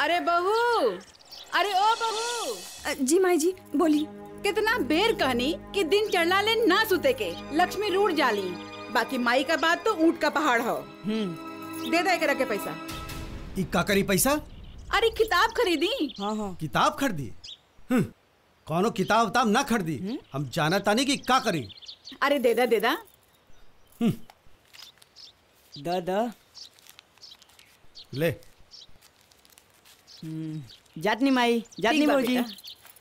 अरे बहू अरे ओ बहू अ, जी माई जी बोली कितना बेर कहनी कि दिन चढ़ला ले ना सुते के लक्ष्मी रूठ जाली बाकी माई का बात तो ऊंट का पहाड़ हो दे दे के रखे पैसा ई का करी पैसा अरे किताब खरीदी हाँ हाँ किताब खरीदी हम्म, कौनो किताब उताब ना खरीदी हम जाना तानी कि का करी अरे दे दा दे दा द द ले जातनी माई जातनी ठीक बा भौजी बेटा।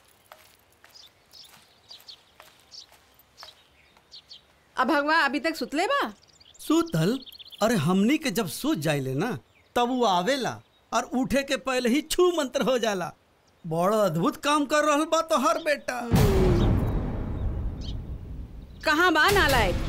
अब भगवा अभी तक सुतले बा सुतल अरे हमनी के जब सूत जाइले ना तब वो आवेला और उठे के पहले ही छू मंत्र हो जाला बड़ा अद्भुत काम कर रहल बा तो हर बेटा कहाँ बा नालायक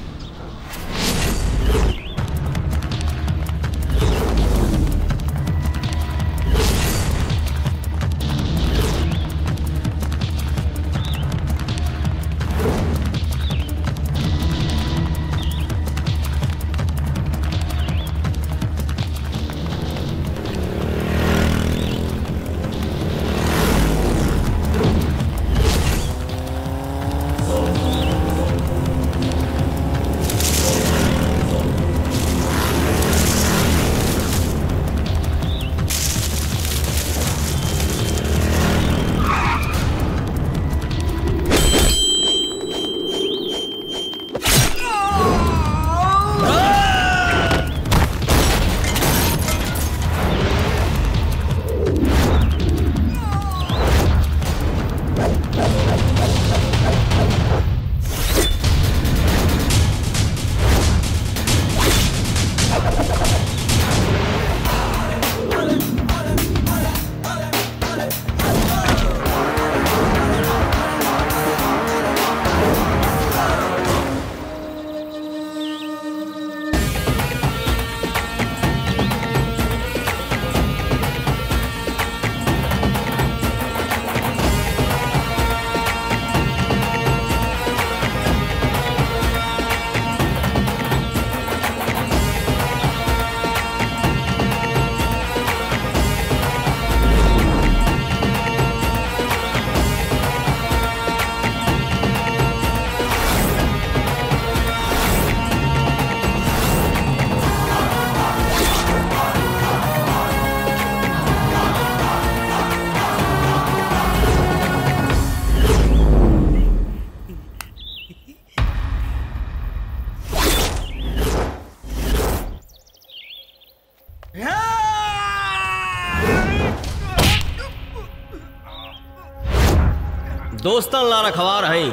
दोस्तन ला रखवार हई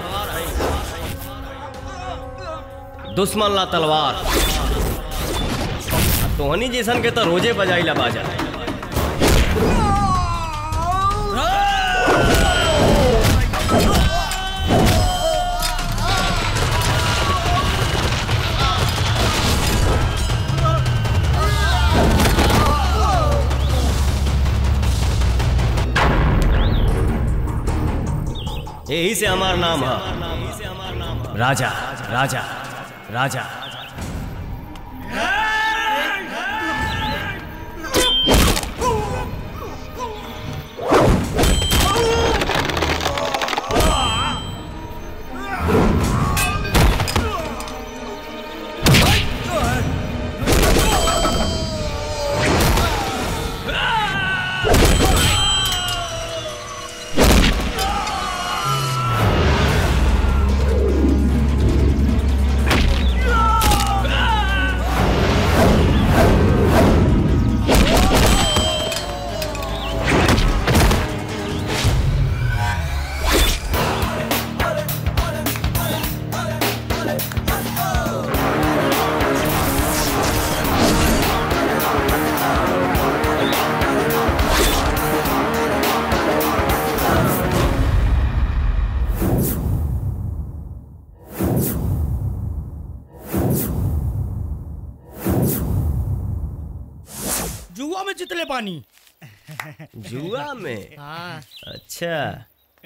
दुश्मन ला तलवार तोहनी जैसन के तो रोजे बजाइला बाजा यही से हमार नाम है राजा राजा राजा जुआ में जितले पानी जुआ में हाँ अच्छा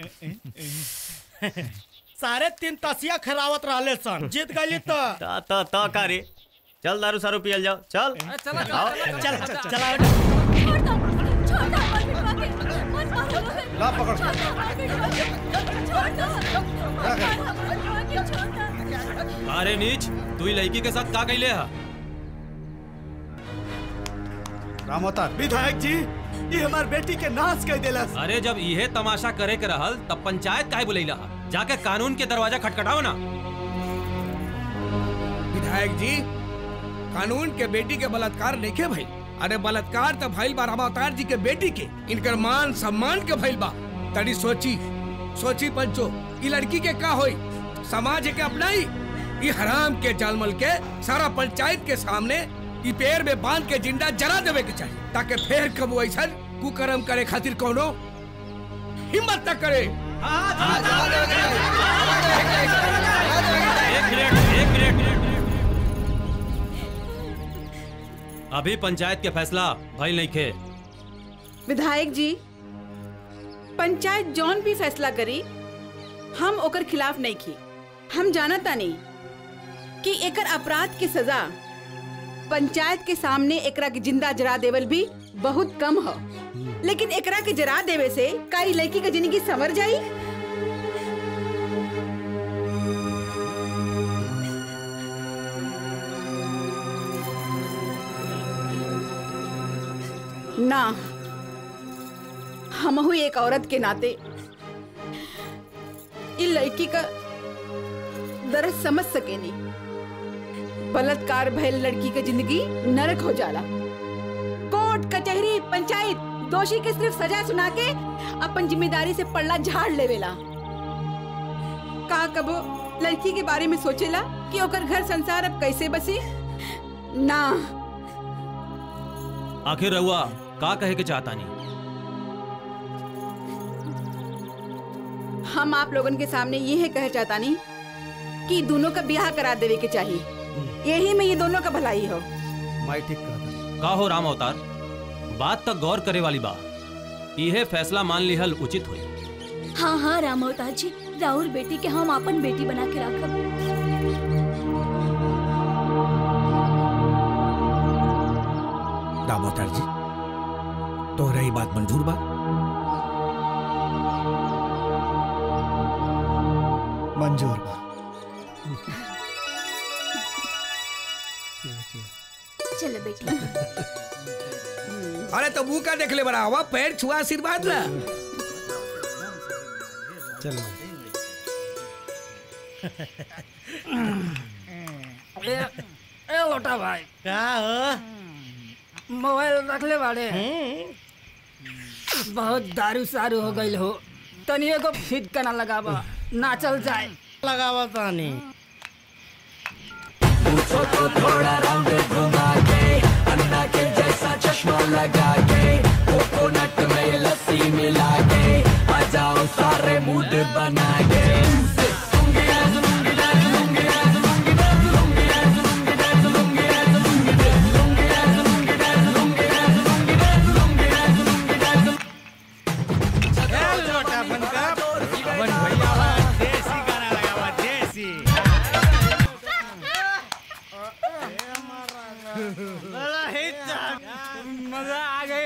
सारे तीन तसिया खरावत रहले सन जीत गई तो ता ता ता का रे चल दारू सारू पियल जाओ चल चल चल चल छोड़ दो छोड़ दो मत पिटवा ला पकड़ अरे नीच तू ही लड़की के साथ का कैले हा राम अवतार विधायक जी ये हमार बेटी के नाश कर देला अरे जब इहे तमाशा करे के रहल तब पंचायत काहे बुलैला हा? जाके कानून के दरवाजा खटखटाओ ना विधायक जी कानून के बेटी के बलात्कार नहीं के भाई अरे बलात्कार तो भइल बा रामावतार जी के बेटी के इनकर मान सम्मान के भइल बा तड़ी सोची सोची पंचो ई लड़की के का होई समाज के अपनाई ई हराम के जालमल के सारा पंचायत के सामने ई पेड़ में बांध के जिंदा जला देवे के चाहिए ताकि फिर कबू ऐसा कुकर्म करे खातिर कोनो हिम्मत न करे एक मिनट एक मिनट अभी पंचायत के फैसला भइल नहीं खे विधायक जी पंचायत जौन भी फैसला करी हम ओकर खिलाफ नहीं की हम जानता नहीं कि एकर अपराध की सजा पंचायत के सामने एकरा के जिंदा जरा देवल भी बहुत कम हो लेकिन एकरा के जरा देवे से का ई लड़की के जिंदगी संवर जाई ना हमहू एक औरत के नाते इ लड़की का दर्द समझ सकेनी बलात्कार भयल लड़की के जिंदगी नरक हो जाला कोर्ट कचहरी पंचायत दोषी के सिर्फ सजा सुना के अपन जिम्मेदारी से पल्ला झाड़ लेवेला का कबो लड़की के बारे में सोचेला कि ओकर घर संसार अब कैसे बसी ना आखिर रहुआ का कहे के चाहता नहीं हम आप लोगन के सामने ये है कह चाहता नहीं कि दोनों का ब्याह करा देवे के चाहिए यही में ये दोनों का भलाई हो माई ठीक कहता का हो राम अवतार बात तक गौर करे वाली बा यह फैसला मान लिहल उचित हुई हाँ हाँ राम अवतार जी राहुल बेटी के हम अपन बेटी बना के रखब दामोदर जी तोहरा ही बात मंजूर बा मंजूर बा चलो बेटी अरे तो मुंह का देख ले बड़ा हवा पैर छुआ आशीर्वाद ला चलो ए लोटा भाई का हो मोबाइल रख ले बाड़े बहुत दारू सारू हो गई हो तनिए को फिट करना लगावा नाचल जाए लगावा तानी लोटा बनका अपन भैया देसी गाना लगावा देसी मजा आ गई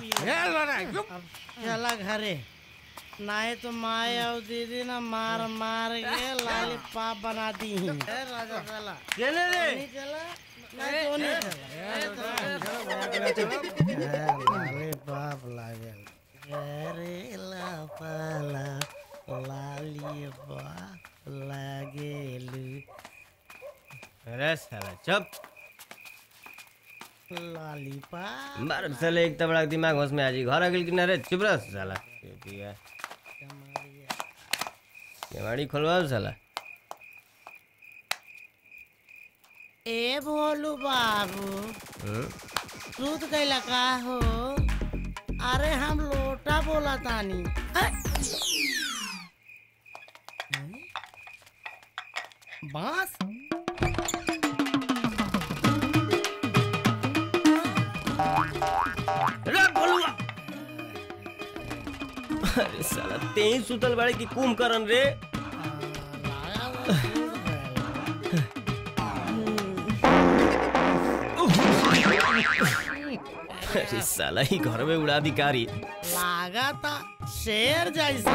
चला घरे नहीं तो माए और दीदी ना मार मार के लाली पाप बना दी राजा चला चले रे चला नहीं तो नहीं चला लाली पाप लागल अरे लापाला लाली पाप लागेलू अरे साला चुप लॉलीपॉप मार साले एक तो बड़ा दिमाग होश में आ जी घर आ गेल कि ना रे चुप रह साला पिया केवाड़ी खोलवा साला ए भोलू बाबू हम्म? दूध कैला का हो अरे हम लोटा बोला तानी अ- बांस अरे साला तेही सुतल बाड़े की कुंभकर्ण रे अरे साला ही घर में उड़ा भिकारी लागा था शेर जैसा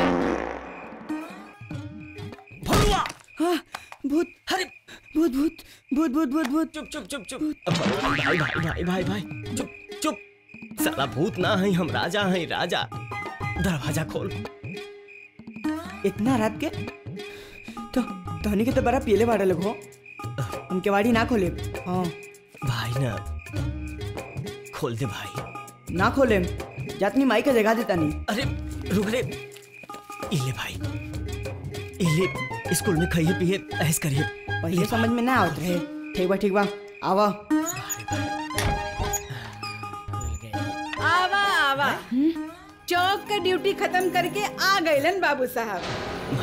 भूत अरे भूत भूत भूत भूत भूत भूत चुप चुप चुप चुप भाई भाई भाई भाई भाई चुप चुप साला भूत ना है हम राजा हैं राजा दरवाजा खोल इतना रात के तो धोनी के तो बड़ा पीले बाड़ा लोग हो उनके वाड़ी ना खोले हाँ भाई ना खोल दे भाई ना खोले जातनी माई का जगह देता नहीं अरे रुक रे इले भाई इले स्कूल में खाइए पिए ऐस करिए पहले समझ में ना आवत रहे ठीक बा ठीक बा आवा आवा आवा चौक का ड्यूटी खत्म करके आ गए बाबू साहब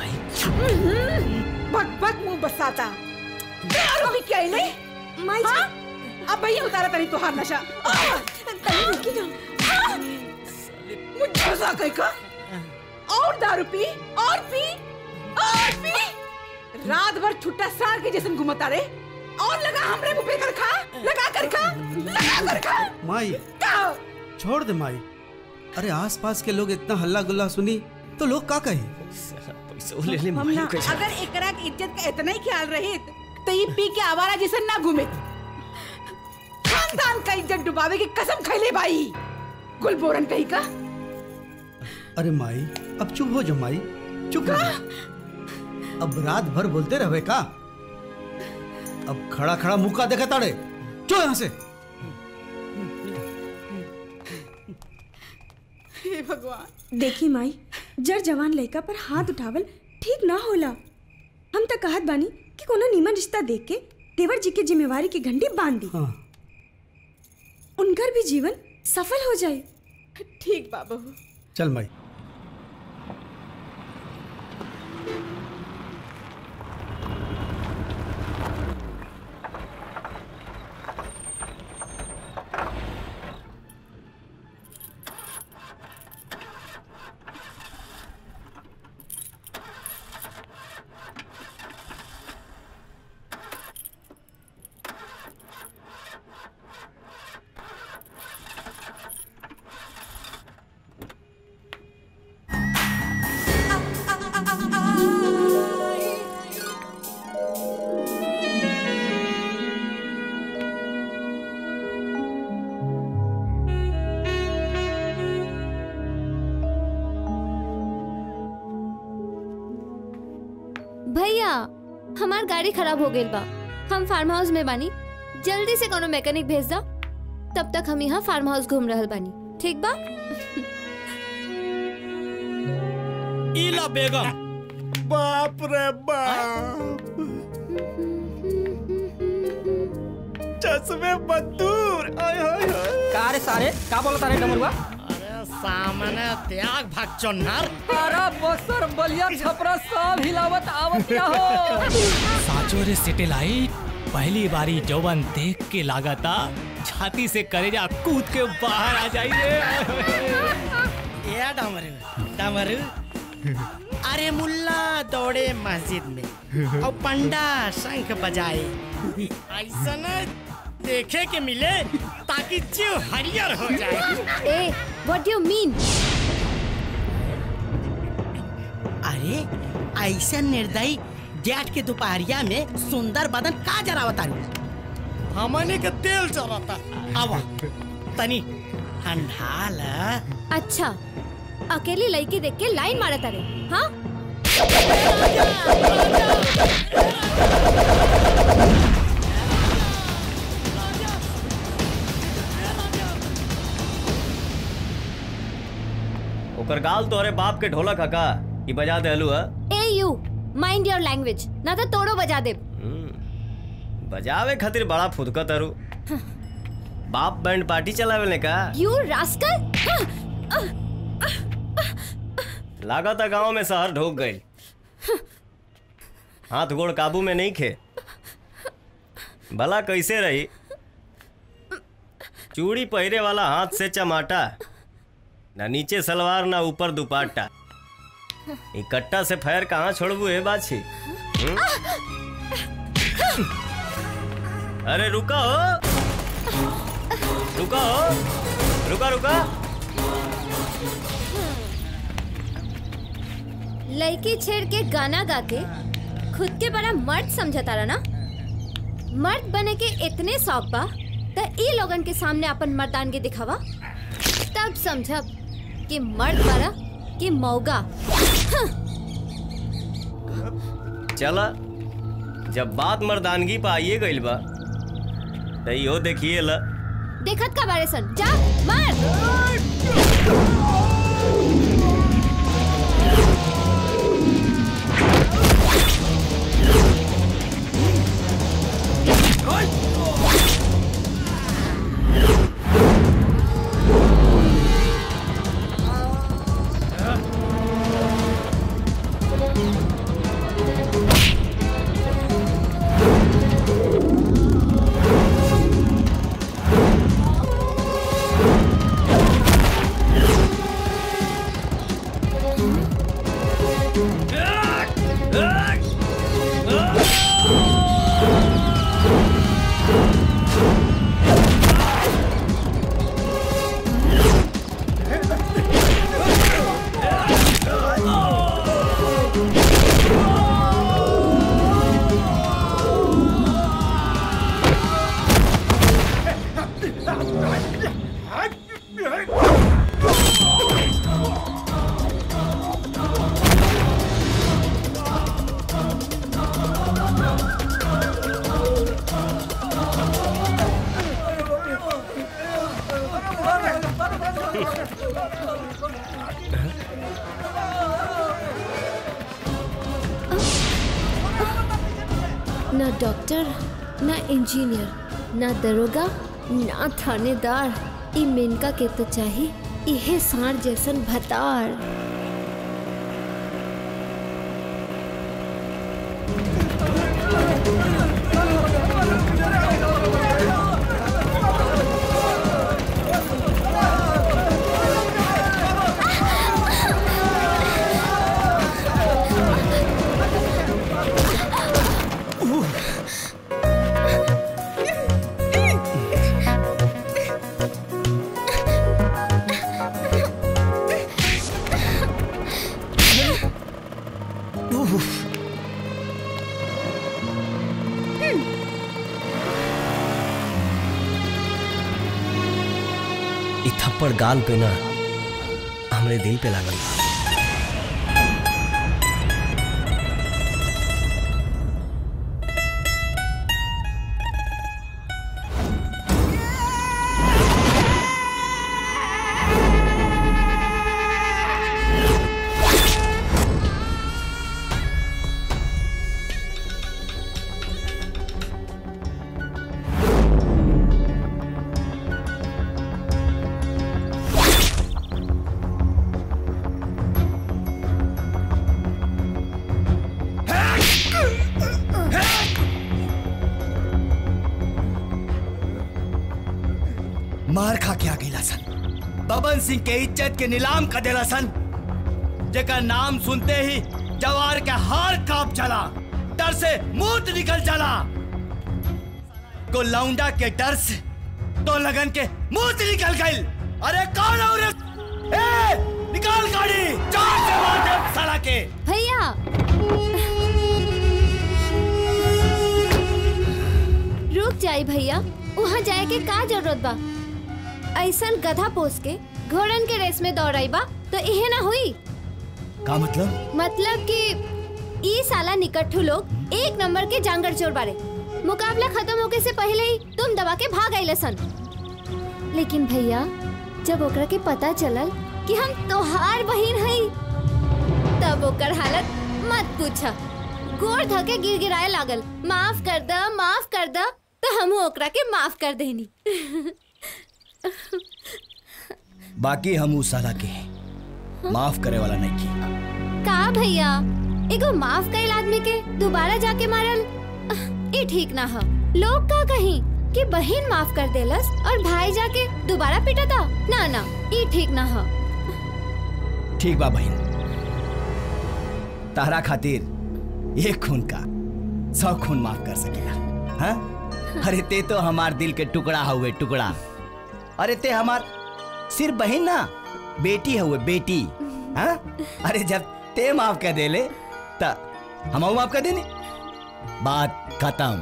भक भक मुंह बसाता यार अभी क्या ही नहीं माई हाँ? अब भैया उतारा तनी तुहार नशा आह! हाँ? मुझे मजा कहीं का और दारू पी और पी और पी रात भर छुट्टा सार के जैसे घुमता रे और लगा हमरे मुंह पे कर खा लगा कर खा लगा कर खा माई का छोड़ दे माई अरे आसपास के लोग इतना हल्ला गुल्ला सुनी तो लोग का कहे पैसा ले ले हम माई ना कैसे अगर एकरा के इज्जत का इतना ही ख्याल रहे तो ये पी के आवारा जैसे ना घूमे खानदान का इज्जत डुबावे की कसम खैले भाई गुलबोरन कहीं का अरे माई अब चुप हो जाओ माई चुप हो जाओ। अब रात भर बोलते रहे का अब खड़ा खड़ा मुका देखा ताड़े चो यहाँ से हे भगवान देखी माई जर जवान लड़का पर हाथ उठावल ठीक ना होला हम तो कहत बानी कि कोनो नीमन रिश्ता देख के देवर जी के जिम्मेवारी की घंटी बांध दी हाँ उनकर भी जीवन सफल हो जाए ठीक बाबू चल माई भैया हमार गाड़ी खराब हो गई बा हम फार्म हाउस में बानी जल्दी से कोनो मैकेनिक भेज दा तब तक हम यहाँ फार्म हाउस घूम रहल बानी ठीक बा इला बेगम बाप रे बाप चश्मे बदूर आय हाय हाय का रे सारे का बोलता रे डमरुआ अरे सामने त्याग भाग चन्नर अरे बसर बलिया छपरा सब हिलावत आवत क्या हो साचो रे सेटेलाइट पहली बारी जौवन देख के लागता छाती से करेजा कूद के बाहर आ जाइए ये डमरू डमरू अरे मुल्ला दौड़े मस्जिद में और पंडा शंख बजाए ऐसा न देखे के मिले ताकि जीव हरियर हो जाए ए व्हाट यू मीन अरे ऐसा निर्दयी जेठ के दोपहरिया में सुंदर बदन का जरावता हमने के तेल चढ़ाता अब तनी ठंडा ला अच्छा अकेली लड़की देख के लाइन मारत अरे हाँ ओकर गाल तोहरे बाप के ढोलक हका ई बजा दे hello hey you mind your language ना तो तोड़ो बजा दे बजावे खातिर बड़ा फुदका तारू बाप बैंड पार्टी चलावे ने का यू रास्कल लागत गांव में शहर ढोक गई हाथ गोड़ काबू में नहीं खे भला कैसे रही चूड़ी पहिरे वाला हाथ से चमाटा ना नीचे सलवार ना ऊपर दुपाटा इकट्ठा से फैर कहाँ छोड़बू है बाछी हम्म? अरे रुका हो रुका हो रुका रुका लड़की छेड़ के गाना गा के खुद के बड़ा मर्द समझता रहा ना मर्द बने के इतने शौक बा त ई लोगन के सामने अपन मर्दानगी दिखावा तब समझब कि मर्द बारा कि मौगा चला जब बात मर्दानगी पे आइए गइल बा त इहो देखिए ला देखत का बारे सन जा मार ना डॉक्टर ना इंजीनियर ना दरोगा ना थानेदार ई मेनका के तो चाही इहे साढ़ जैसन भतार इ थप्पड़ गाल पे ना हमरे दिल पे लागल बा मार खा के आ गईला सन बबन सिंह के इज्जत के नीलाम कर देला सन जेकर नाम सुनते ही जवार के हार कांप चला डर से मूत निकल चला को लौंडा के डर से तो लगन के मूत निकल गई अरे कौन और ए निकाल गाड़ी चार से मार दे साला के भैया रुक जाई भैया वहाँ जाए के का जरूरत बा ऐसन गधा पोस के घोड़न के रेस में दौड़ाई बा तो इहे ना हुई का मतलब मतलब कि ई साला निकट्ठू लोग एक नंबर के जांगर चोर बारे मुकाबला खत्म होके से पहले ही तुम दबा के भाग आइले सन लेकिन भैया जब ओकरा के पता चलल कि हम तोहार बहिन हई तब ओकर हालत मत पूछा गोर धके गिर गिराए लागल माफ कर द माफ कर द तो हम ओकरा के माफ कर देनी बाकी हम उस साला के माफ करे वाला नहीं की का भैया एगो माफ कइल आदमी के दोबारा जाके मारल ये ठीक ना ह लोग का कहीं कि बहन माफ कर देलस और भाई जाके दोबारा पिटता ना ना ये ठीक ना ह ठीक बा बहन तारा खातिर एक खून का सौ खून माफ कर सकेला हाँ? अरे ते तो हमार दिल के टुकड़ा हुए टुकड़ा अरे ते हमार सिर्फ बहन ना बेटी है वो बेटी हाँ अरे जब ते माफ कर देले त हम माफ कर देनी बात खत्म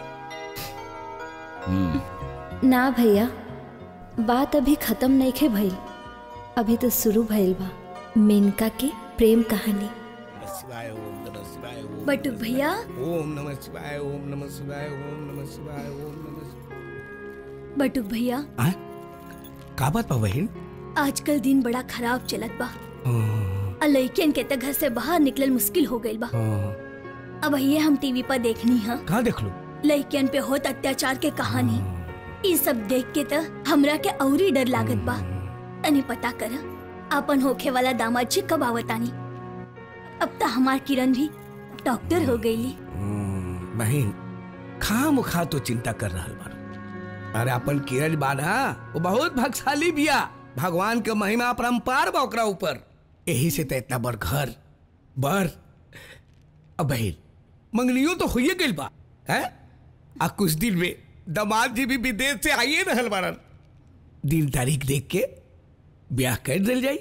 हम्म ना भैया बात अभी खत्म नहीं खे भइल अभी तो शुरू भइल बा मेनका के प्रेम कहानी शिवाय ओम नमः शिवाय ओम बटुक भैया ओम नमः शिवाय ओम नमः शिवाय ओम नमः शिवाय ओम नमः शिवाय बटुक भैया का बात बा बहन आजकल दिन बड़ा खराब चलत बा आ लइकन के त घर से बाहर निकलल मुश्किल हो गइल बा अब ये हम टीवी पर देखनी है कहाँ देख लो लइकन पे होत अत्याचार के कहानी ई सब देख के त हमरा के औरी डर लागत बा तनी पता कर अपन होखे वाला दामाद जी कब आवतानी अब त हमार किरण भी डॉक्टर हो गईली बहन खा मुखा तो चिंता कर रहा बार अरे अपन किरण बाना वो बहुत भाग्यशाली बिया भगवान के महिमा अपरंपार बा ओकरा ऊपर यही से तो इतना बड़ घर बर अब बहन मंगनियो तो हुई गइल बा है आ कुछ दिन में दामाद जी भी विदेश से आइए रहल बारन दिन तारीख देख के ब्याह कर दिल जाई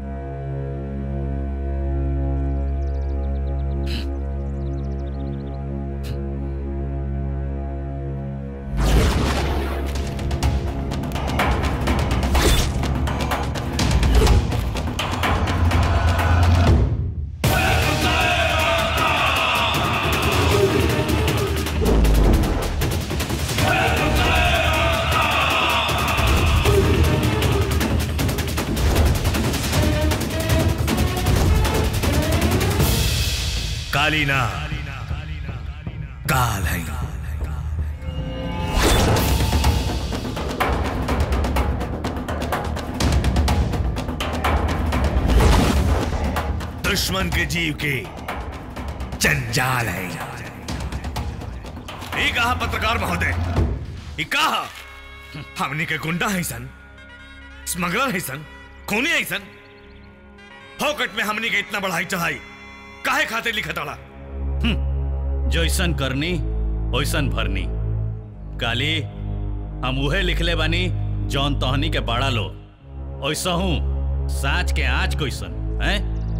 कालीना काल है दुश्मन के जीव के जंजाल है ये कहा पत्रकार महोदय ये कहा हमने के गुंडा है सन स्मगलर है सन खूनी है सन फोकट में हमने के इतना बढ़ाई चढ़ाई काहे खातिर लिखा ताड़ा जैसन करनी वैसन भरनी काली हम उहे लिखले बानी जौन तहनी के बड़ा लो ऐसा हूँ साच के आँच कैसन हैं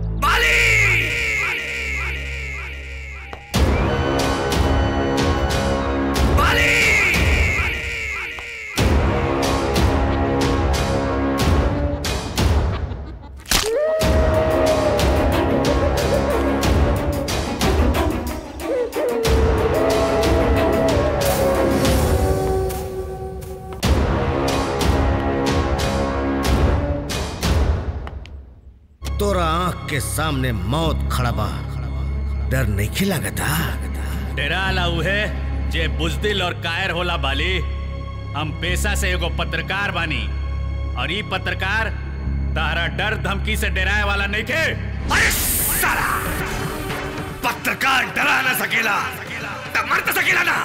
तोरा आंख के सामने मौत खड़ा बा डर नहीं खिलागता डेराला उहे जे बुजदिल और कायर होला बाली हम पेशा से एगो पत्रकार बानी और ई पत्रकार तारा डर धमकी से डराए वाला नहीं के अरे साला पत्रकार डरा ना सकेला तब मर तो सकेला ना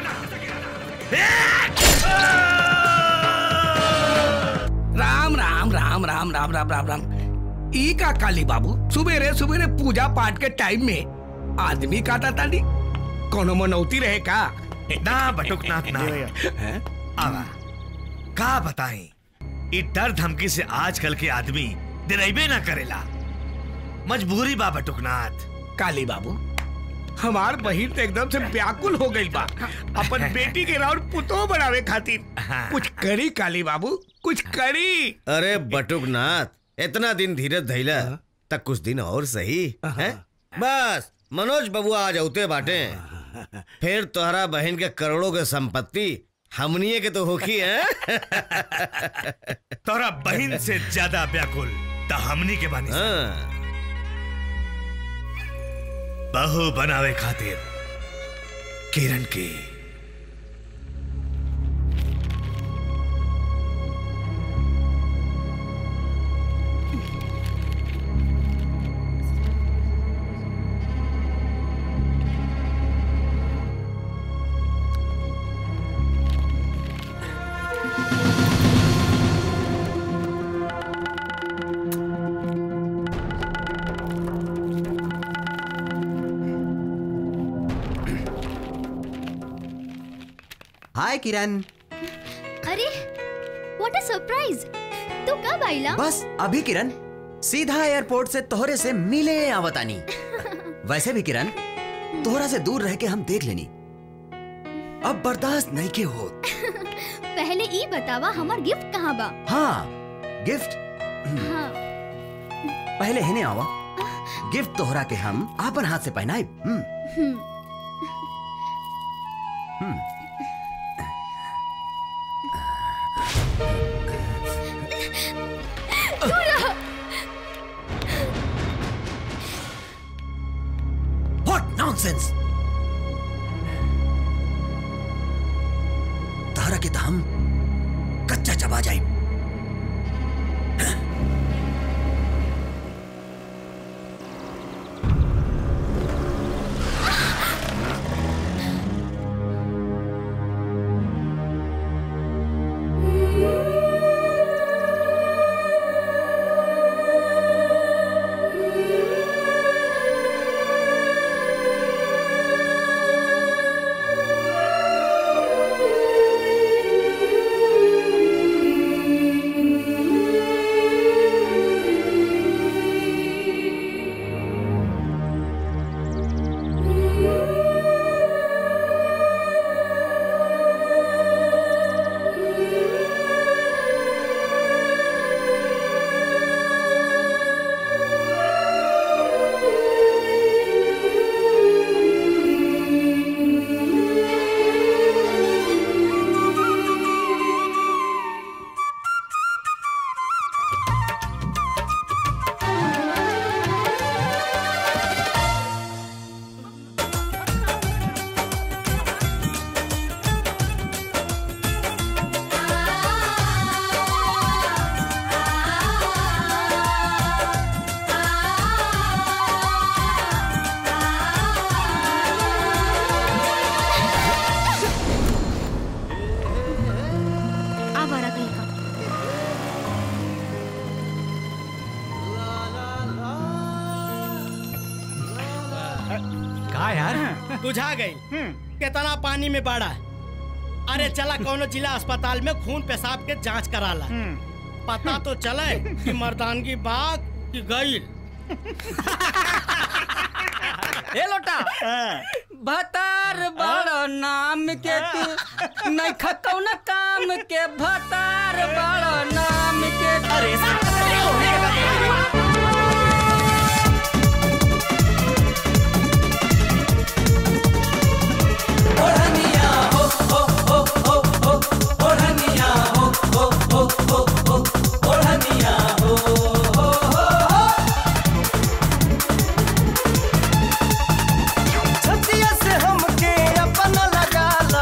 राम राम राम राम राम राम राम राम ई का काली बाबू सुबेरे सुबेरे पूजा पाठ के टाइम में आदमी काटा ताली कोनो मनौती रहे का ना बटुकनाथ ना आवा का बताएं ई डर धमकी से आजकल के आदमी दिनैबे ना करेला मजबूरी बा बटुकनाथ काली बाबू हमार बहिन तो एकदम से व्याकुल हो गई बा अपन बेटी के राउर पुतो बनावे खातिर कुछ करी काली बाबू कुछ करी अरे बटुकनाथ इतना दिन धीरज धैला तक कुछ दिन और सही है बस मनोज बबुआ आ जाते बाटे फिर तोहरा बहन के करोड़ों के संपत्ति हमनिए के तो होखी है तोरा बहन से ज्यादा व्याकुल त हमनी के बानी हाँ। बहू बनावे खातिर किरण की हाय किरण अरे व्हाट अ सरप्राइज तू कब आइला बस अभी किरण सीधा एयरपोर्ट से तोहरे से मिले आवतानी वैसे भी किरण तोहरा से दूर रह के हम देख लेनी अब बर्दाश्त नहीं के हो पहले ई बतावा हमार गिफ्ट कहाँ बा हाँ गिफ्ट हाँ पहले हेने आवा गिफ्ट तोहरा के हम आपन हाथ से पहनाए हम्म हम्म, हम्म दूर What nonsense! तारा के तो हम कच्चा चबा जाए आवारा कहीं का का यार बुझा गई कितना पानी में बाड़ा अरे चला कोनो जिला अस्पताल में खून पेशाब के जांच कराला पता तो चले कि मर्दानगी बाग की गईल ए लोटा भतार बड़ नाम के तू नहीं खकौना काम के भतार बड़ नाम के अरे छतिया से हमके अपन लगाला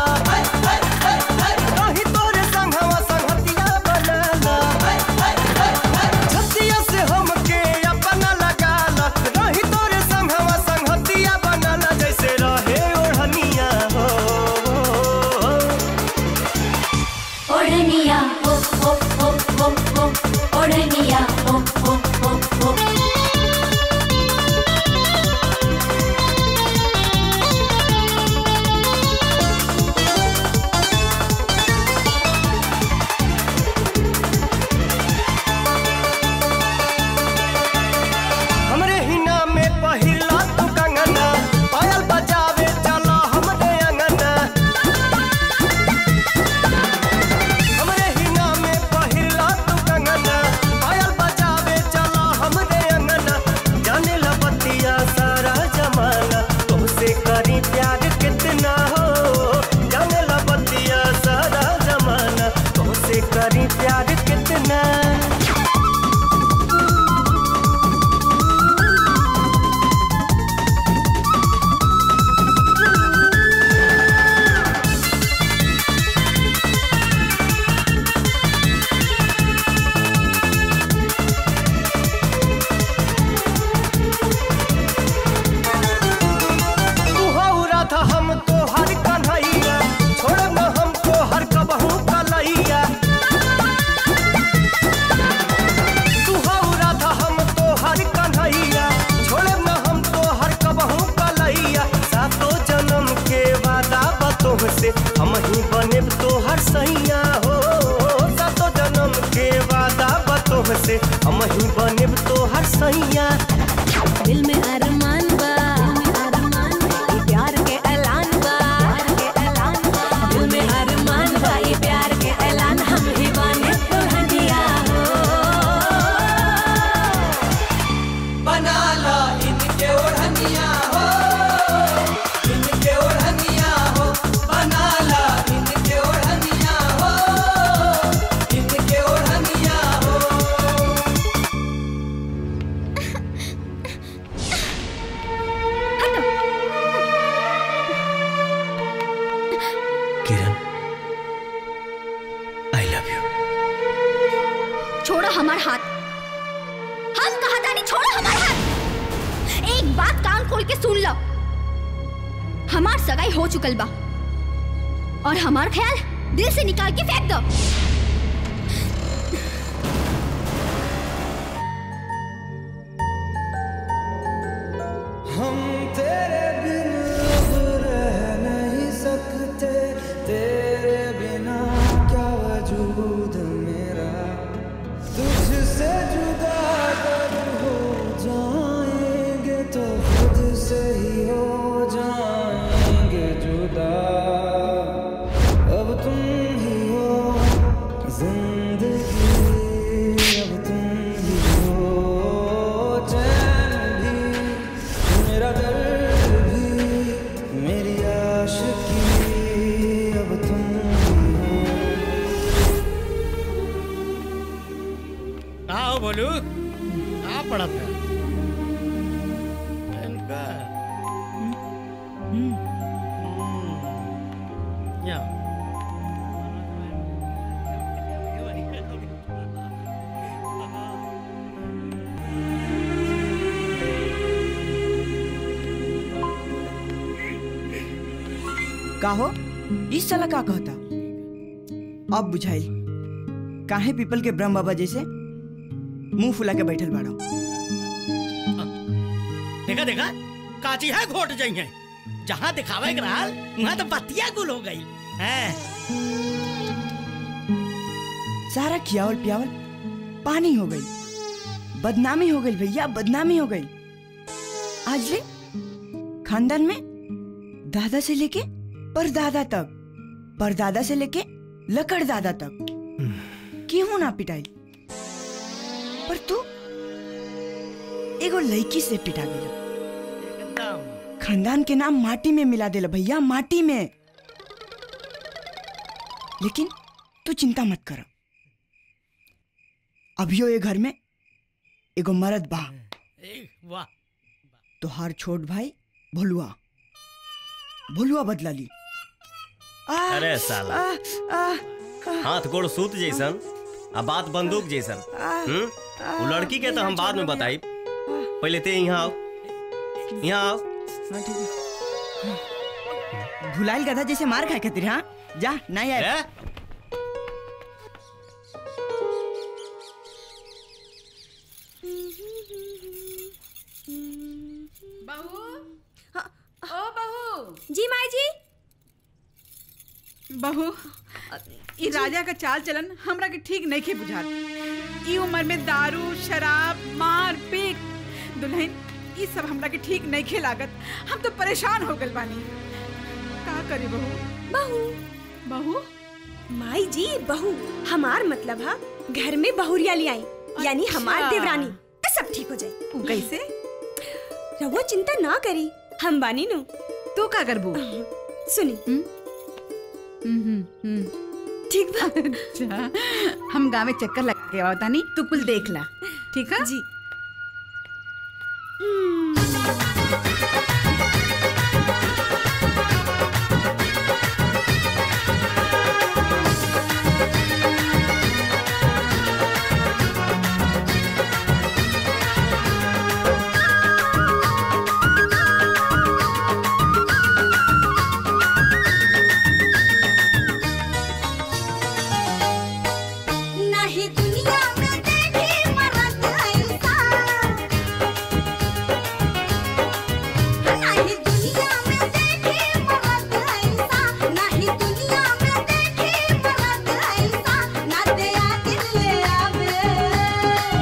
कहीं तोरे संगवा संगतिया बनाला छतिया से हमके अपन लगाला कहीं तोरे संगवा संगतिया बनाला जैसे रहे ओढ़निया हो ओढ़निया हो हो हो हो हो ओढ़निया हो हो हो हो हमरे हिना में पहिला तू कंगना पायल बजावे चला हमरे अंगना हमरे हिना में पहिला तू कंगना पायल बजावे चला हमरे अंगना जाने ला बतिया सारा जमाना तुमसे करी प्यार कितना हो जाने ला बतिया सारा जमाना तुमसे करी प्यार कितना तू हौरा था हम तो हर कन्हैया छोड़ न हमको हर कबहू कलैया जान से हम ही बने तो हर सैया दिल में अरमान बा ये प्यार के ऐलान बा दिल में अरमान बा ये प्यार के ऐलान हम ही बने दुल्हनिया हो बना ला इनके ओढ़निया हो इनके ओढ़निया हो बना ला इनके ओढ़निया हो इनके ओढ़निया हो किरण आई लव यू छोड़ो हमार हाथ हम कहा था नहीं छोड़ो हमार हाथ एक बात कान खोल के सुन लो हमार सगाई हो चुकल बा और हमार ख्याल दिल से निकाल के फेंक दो हम तेरे बिन अब रह नहीं सकते तेरे बिना क्या वजूद मेरा तुझसे जुदा कब हो जाएंगे तो खुद से ही हो जाएंगे जुदा अब तुम ही हो जिंदगी अब तुम ही हो चैन भी मेरा दर्द भी मेरी आशिकी अब तुम ही हो आओ बोलू आ पड़ा था इनका या का हो इस साला का कहता अब बुझाइल काहे पीपल के ब्रह्म बाबा जैसे मुंह फुला के बैठल बाड़ो देखा देखा काची है घोट जाई है जहाँ दिखावे के रहल वहाँ तो बतिया गुल हो गई है सारा खियावल पियावल पानी हो गई बदनामी हो गई भैया बदनामी हो गई आज ले खानदान में दादा से लेके परदादा तक परदादा से लेके लकड़ दादा तक क्यों ना पिटाई पर तू एगो लड़की से पिटा गया खानदान के नाम माटी में मिला देला भैया माटी में लेकिन तू चिंता मत कर अभियो ये घर में एगो मर्द बा वाह तोहार छोट भाई भोलुआ भोलुआ बदला ली आ, अरे साला आ, आ, हाथ गोड़ सूत जैसन आ बात बंदूक जैसन हम्म वो लड़की के तो हम बाद में बताई पहले ते यहाँ आओ यहाँ आओ हाँ, ठीक है। भुलाइल गधा जैसे मार खाए खातिर हाँ जा नहीं आए बहू ओ बहू जी माई जी बहू ई राजा का चाल चलन हमरा के ठीक नहीं खे बुझात ई उम्र में दारू शराब मार पीट दुल्हन ई सब हमरा के ठीक नहीं खे लागत हम तो परेशान हो गल बानी का करे बहू बहू बहू माई जी बहू हमार मतलब है घर में बहुरिया ले आई यानी हमार अच्छा। देवरानी तो सब ठीक हो जाए कैसे रवो चिंता ना करी हम बानी नु तू का करबू सुनी ठीक बा अच्छा हम गाँव में चक्कर लगा के आवता नहीं तू कुल देख ला ठीक है जी नहीं दुनिया में देखी मरद ऐसा नहीं दुनिया में देखी मरद ऐसा नहीं दुनिया में देखी मरद ऐसा ना दया दिल ले आवे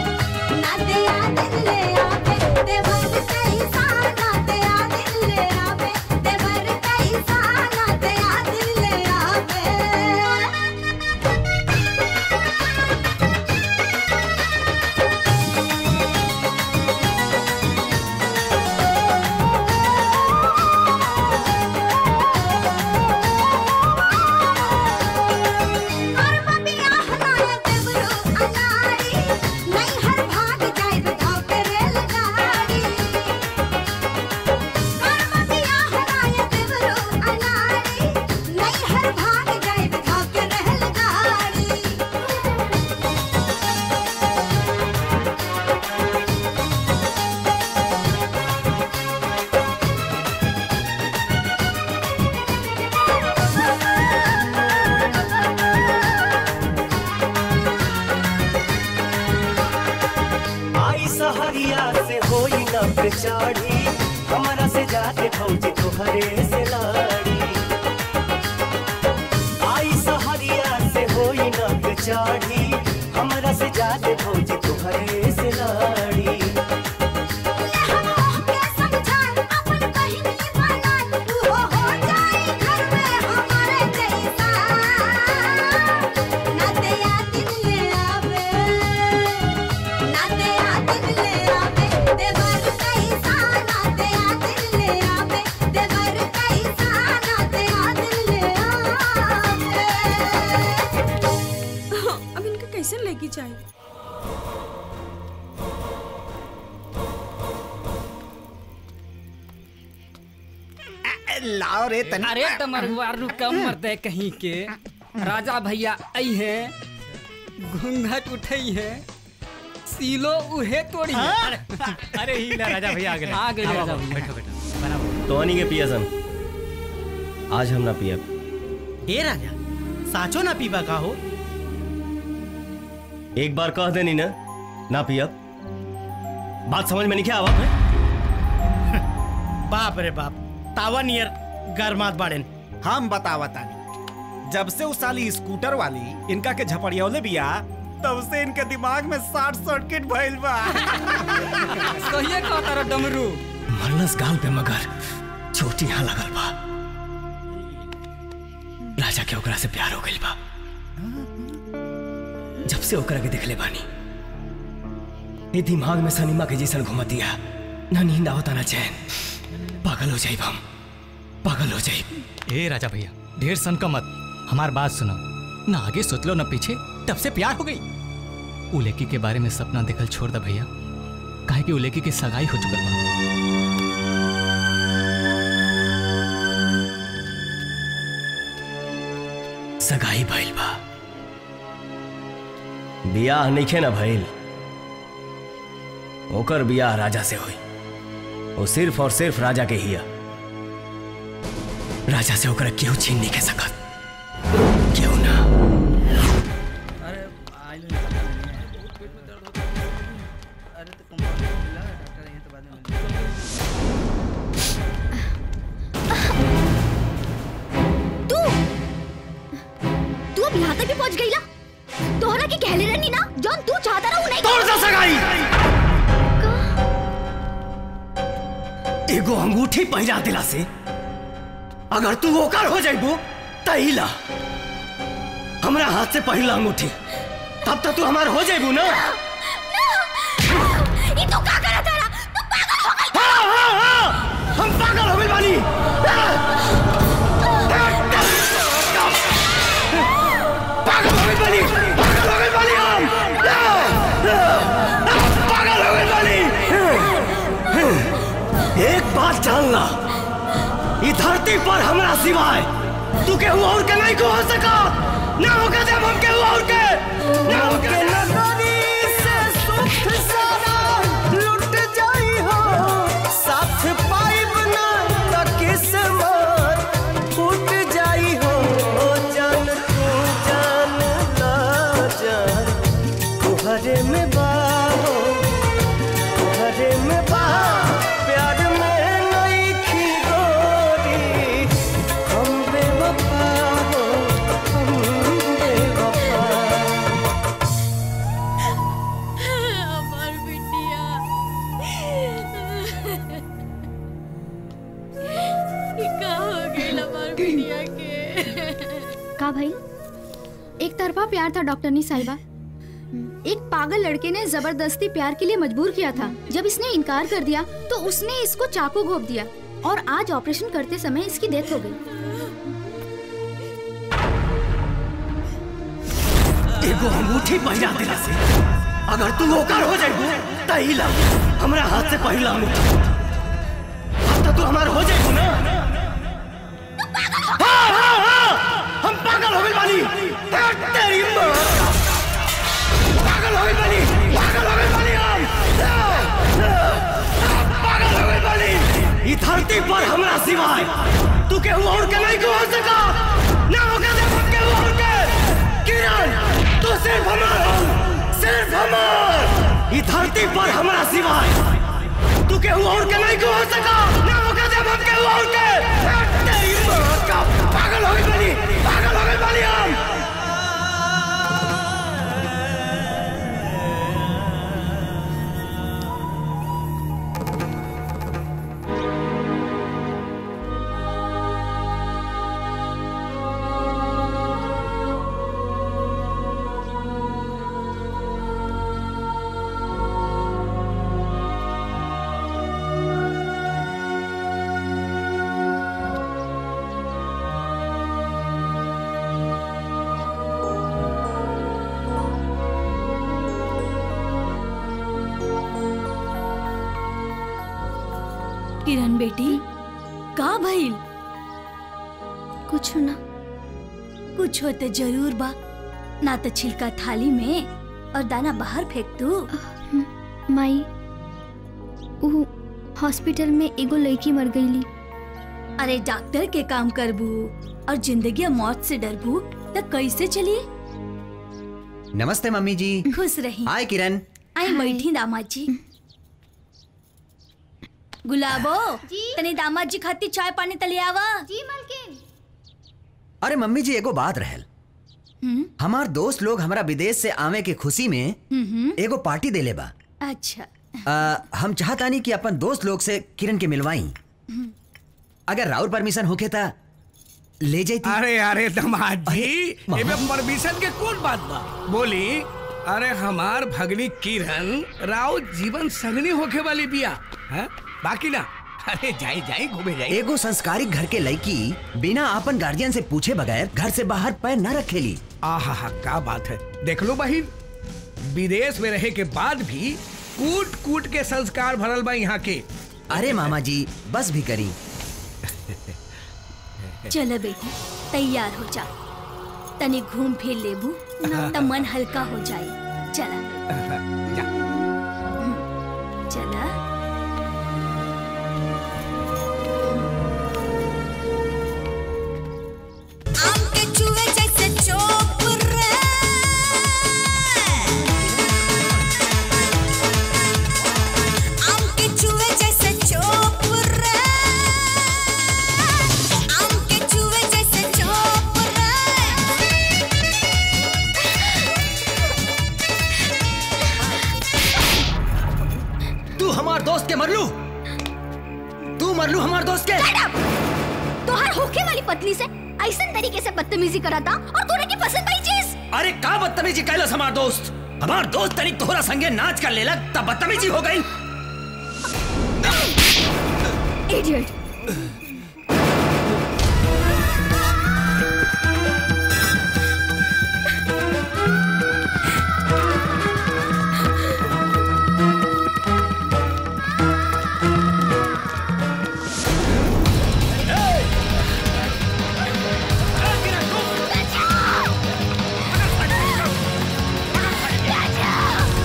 सहरिया से होई न बेचारी हमरा से जाके भौजी तोहरे से लाड़ी आई सहरिया से होई न बेचारी हमरा से जाके भौजी तोहरे से लाड़ी अब इनका कैसे लेगी चाहिए लाओ रे तनी अरे तमरुआ रुका मर्दे कहीं के राजा भैया आई है घूंघट उठई है सीलो उहे तोड़ी है हाँ? अरे ही ला राजा भैया आ गए आ गए आओ, राजा आओ, भैया बैठो बैठो तोहनी के पिया सन आज हम ना पिया ए राजा साचो ना पीबा का हो एक बार कह देनी ना ना पिया बात समझ में नहीं क्या आवा बाप रे बाप तावा नियर गरमात बाड़ेन हम बतावा तानी जब से उस साली स्कूटर वाली इनका के झपड़ियौले बिया तब से इनके दिमाग में शॉर्ट सर्किट भइल बा सहिए कहता रे डमरू मरलस गाल पे मगर चोट यहाँ लगल बा राजा के ओकरा से प्यार हो गइल बा जब से ओकरा के देखले बानी ये दिमाग में सनीमा के जैसन घुमतिया ना नींद आवता ना चैन पागल हो जाइब हम पागल हो जाइब ए राजा भैया ढेर सन का मत हमार बात सुनो ना आगे सोच लो ना पीछे तब से प्यार हो गई उलेकी के बारे में सपना देखल छोड़ दा भैया काहे कि उलेकी की सगाई हो चुकल बा सगाई भइल बा बियाह नइखे ना भइल ओकर बियाह राजा से होई वो सिर्फ और सिर्फ राजा के हिया राजा से ओकरा केहू छीन नहीं के सकत केहू ना तू तू अब यहाँ तक भी पहुँच गई ना तोहरा की कहले रहनी ना जौन तू चाहता रहा नहीं तोड़ सा सगाई एगो अंगूठी पहिरा दिला से अगर तू ओकर हो जाइबो तहिला हमरा हाथ से पहिला अंगूठी तब तक तू हमार हो जाइबू ना ये तू का करा तेरा तू पागल हो गई हाँ हाँ हाँ हम पागल हो गइल बानी पागल हो गइल बानी पागल हो गइल बानी हम पागल हो गइल बानी एक बात जानना ई धरती पर हमरा सिवाय तू केहू और के नहीं को हो सका ना होगा जब हम केहू और के ना होगा नगरी से सुख सारा लुट जाई हो साथ पाइब ना त किस्मत फूट जाई हो ओ जान तू जान ला जान तुहरे में बाहो तुहरे में बा प्यार में नहीं खी गोरी हम बेवफा हो हम बेवफा हमार बिटिया ये का हो गई हमार बिटिया के का भाई एक तरफा प्यार था डॉक्टरनी साहिबा एक पागल लड़के ने जबरदस्ती प्यार के लिए मजबूर किया था जब इसने इनकार कर दिया तो उसने इसको चाकू घोप दिया और आज ऑपरेशन करते समय इसकी डेथ हो गई एगो अंगूठी पहिरा दिला से अगर तू ओकर हो जाइबू तहिला हमरा हाथ से पहिला अंगूठी अब तो तू हमार हो जाइबू ना हाँ हाँ हाँ हम पागल हो गइल बानी ए, तेरी माँ पागल हो गइल बानी पागल हो गइल बानी हम पागल हो गइल बानी ई धरती पर हमरा सिवाय तू केहू और के नहीं को हो सका ना होगा जब हम केहू और के किरण तू सिर्फ हमार हो सिर्फ हमार ई धरती पर हमरा सिवाय तू केहू और के नहीं को हो सका ना होगा जब हम केहू और के तेरी मां का पागल हो गई बनी पागल हो गई बनी हम किरण बेटी का भइल कुछ ना कुछ होते जरूर बा ना तो छिलका थाली में और दाना बाहर फेंक तू माई ऊ हॉस्पिटल में एगो लड़की मर गईली अरे डॉक्टर के काम करबू और जिंदगी और मौत से डरबू तो कैसे चली नमस्ते मम्मी जी खुश रही हाय किरण आई बैठी दामाद जी गुलाबो तने दामाद जी खाती चाय पानी तले आवा जी मलकिन अरे मम्मी जी एगो बात रहल हम्म हमार दोस्त लोग हमारा विदेश से आवे के खुशी में हम्म एगो पार्टी देले बा अच्छा आ, हम चाहतानी कि अपन दोस्त लोग से किरण के मिलवाई अगर राउर परमिशन होके ता ले जाती अरे अरे दामाद जी एमे परमिशन के कौन बात बा बोली अरे हमार भगनी किरण राव जीवन संगनी होके वाली बिया है बाकी ना अरे जाई जाई घूमे जाई एगो संस्कारिक घर के लड़की बिना अपन गार्जियन से पूछे बगैर घर से बाहर पैर न रखेली आहा हा क्या बात है देख लो बहिन विदेश में रहे के बाद भी कूट कूट के संस्कार भरल बा यहाँ के अरे मामा जी बस भी करी चलो बेटी तैयार हो जा तनी घूम फिर लेबू तो मन हल्का हो जाए चला चला आम के चूहे जैसे चोप रे आम के चूहे जैसे चोप रे आम के चूहे जैसे चोप तू हमार दोस्त के मरलू तू मरलू हमार दोस्त के तोहार होके वाली पत्नी से ऐसा तरीके से बदतमीजी करा था और तूने की पसंद आई चीज अरे का बदतमीजी कैलस हमार दोस्त हमार दोस्त तनिक तोहरा संगे नाच कर लेला तब बदतमीजी हो गई इडियट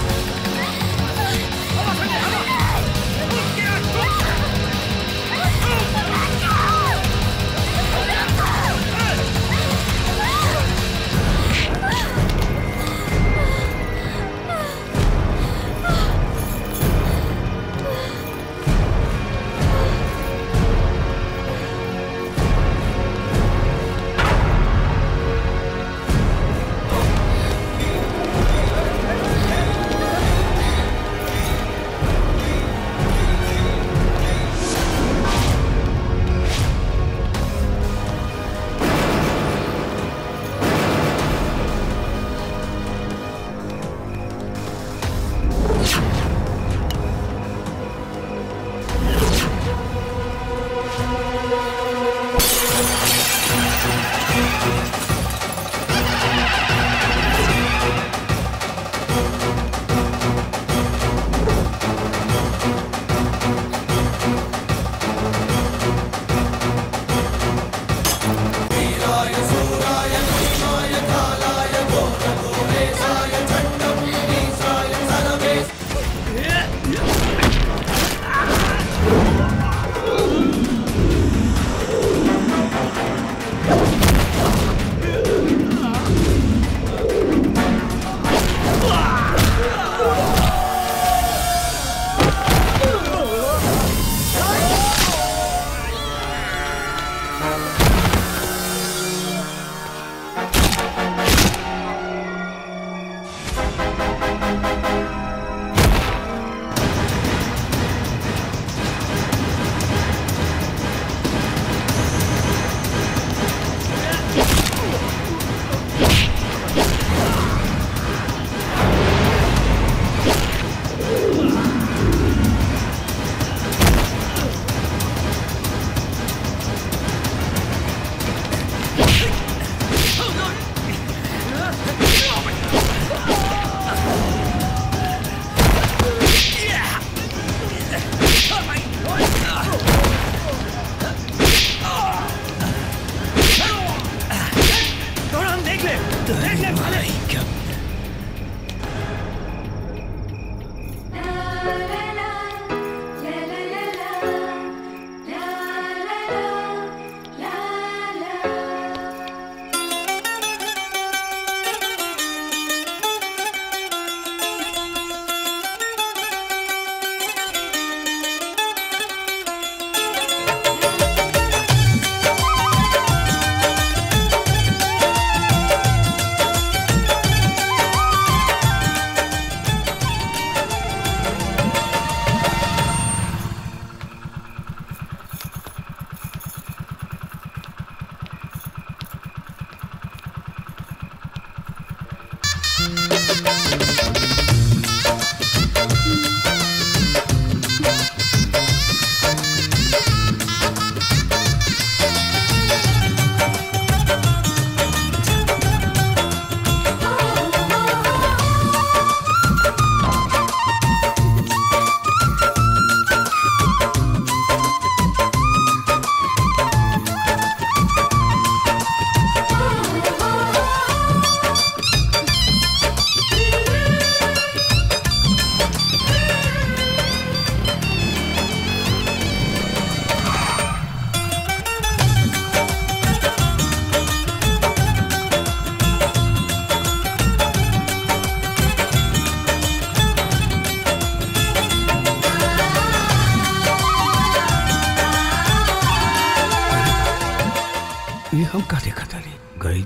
रे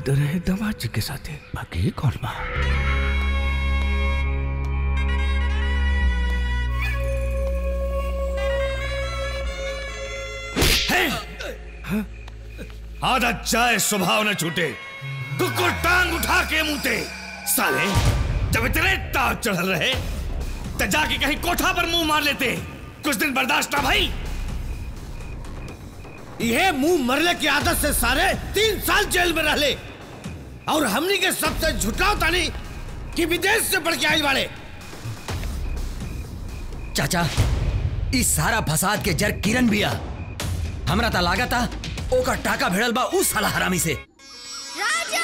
तो रहे दामाद जी के साथे बाकी कौन बा आदत जाए स्वभाव न छूटे कुकुर टांग उठा के मुंहते साले जब इतने ताव चढ़ल रहे तो जाके कहीं कोठा पर मुंह मार लेते कुछ दिन बर्दाश्त ना भाई यह मुंह मरले की आदत से सारे तीन साल जेल में रहले और हमनी के सबसे झुटलाओ तानी कि विदेश से बढ़ के आइल वाले चाचा इस सारा फसाद के जर किरण बिया हमरा ता लागता ओकर टाका भिड़ल बा उस साला हरामी से राजा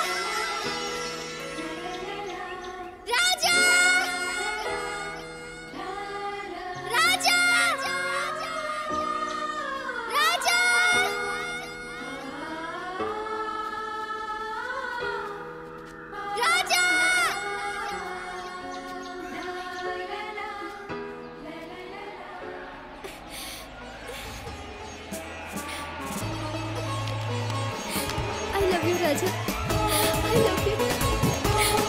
राजा राजा राजा राजा आई लव यू राजा आई लव यू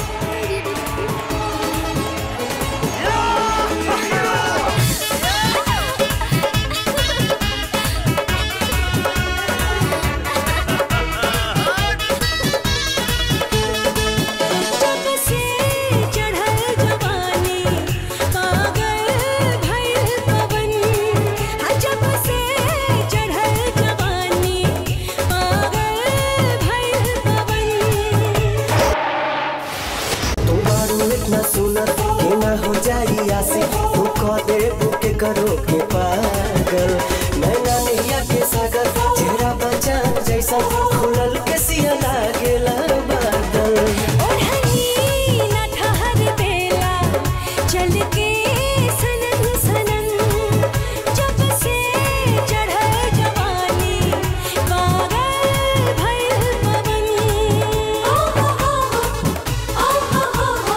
जब से चढ़ल जवानी पागल भइल पवन हाँ जब से चढ़ल जवानी पागल भइल पवन तू बारू इतना सुनर के ना हो जाई आसी तू कह दे बुके करो के पागल नैना नैया के सागर चेहरा बचान जैसा खुलल के सिया लागेला बादल ओढ़नी न ठहर बेला चल के सनन सनन जब से चढ़ल जवानी पागल भइल पवन ओ हो हो ओ हो हो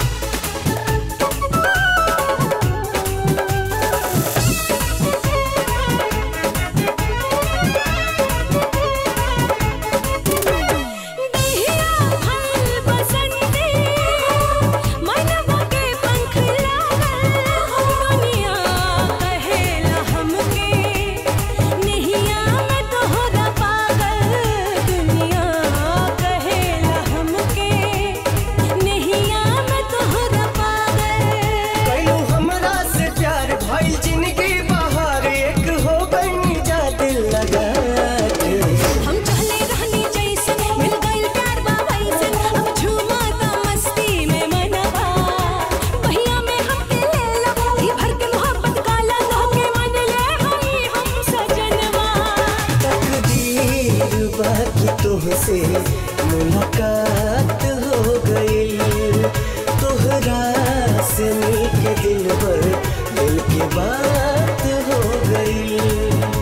कैलू हमरा से प्यार भइल जिंदगी बाहर एक हो गई जा दिल लगा के हम चले रहनी जैसे मिल गइल प्यार बा वैसे अब झूमा ता मस्ती में मनवा भैया में हमके ले लो ही भर के मोहब्बत का लगा के मन ले हई हम सजनवा तकदीर बाकी तुमसे मुलाकात हो गई तोहरा से मिलके दिल भर दिल की बात हो गई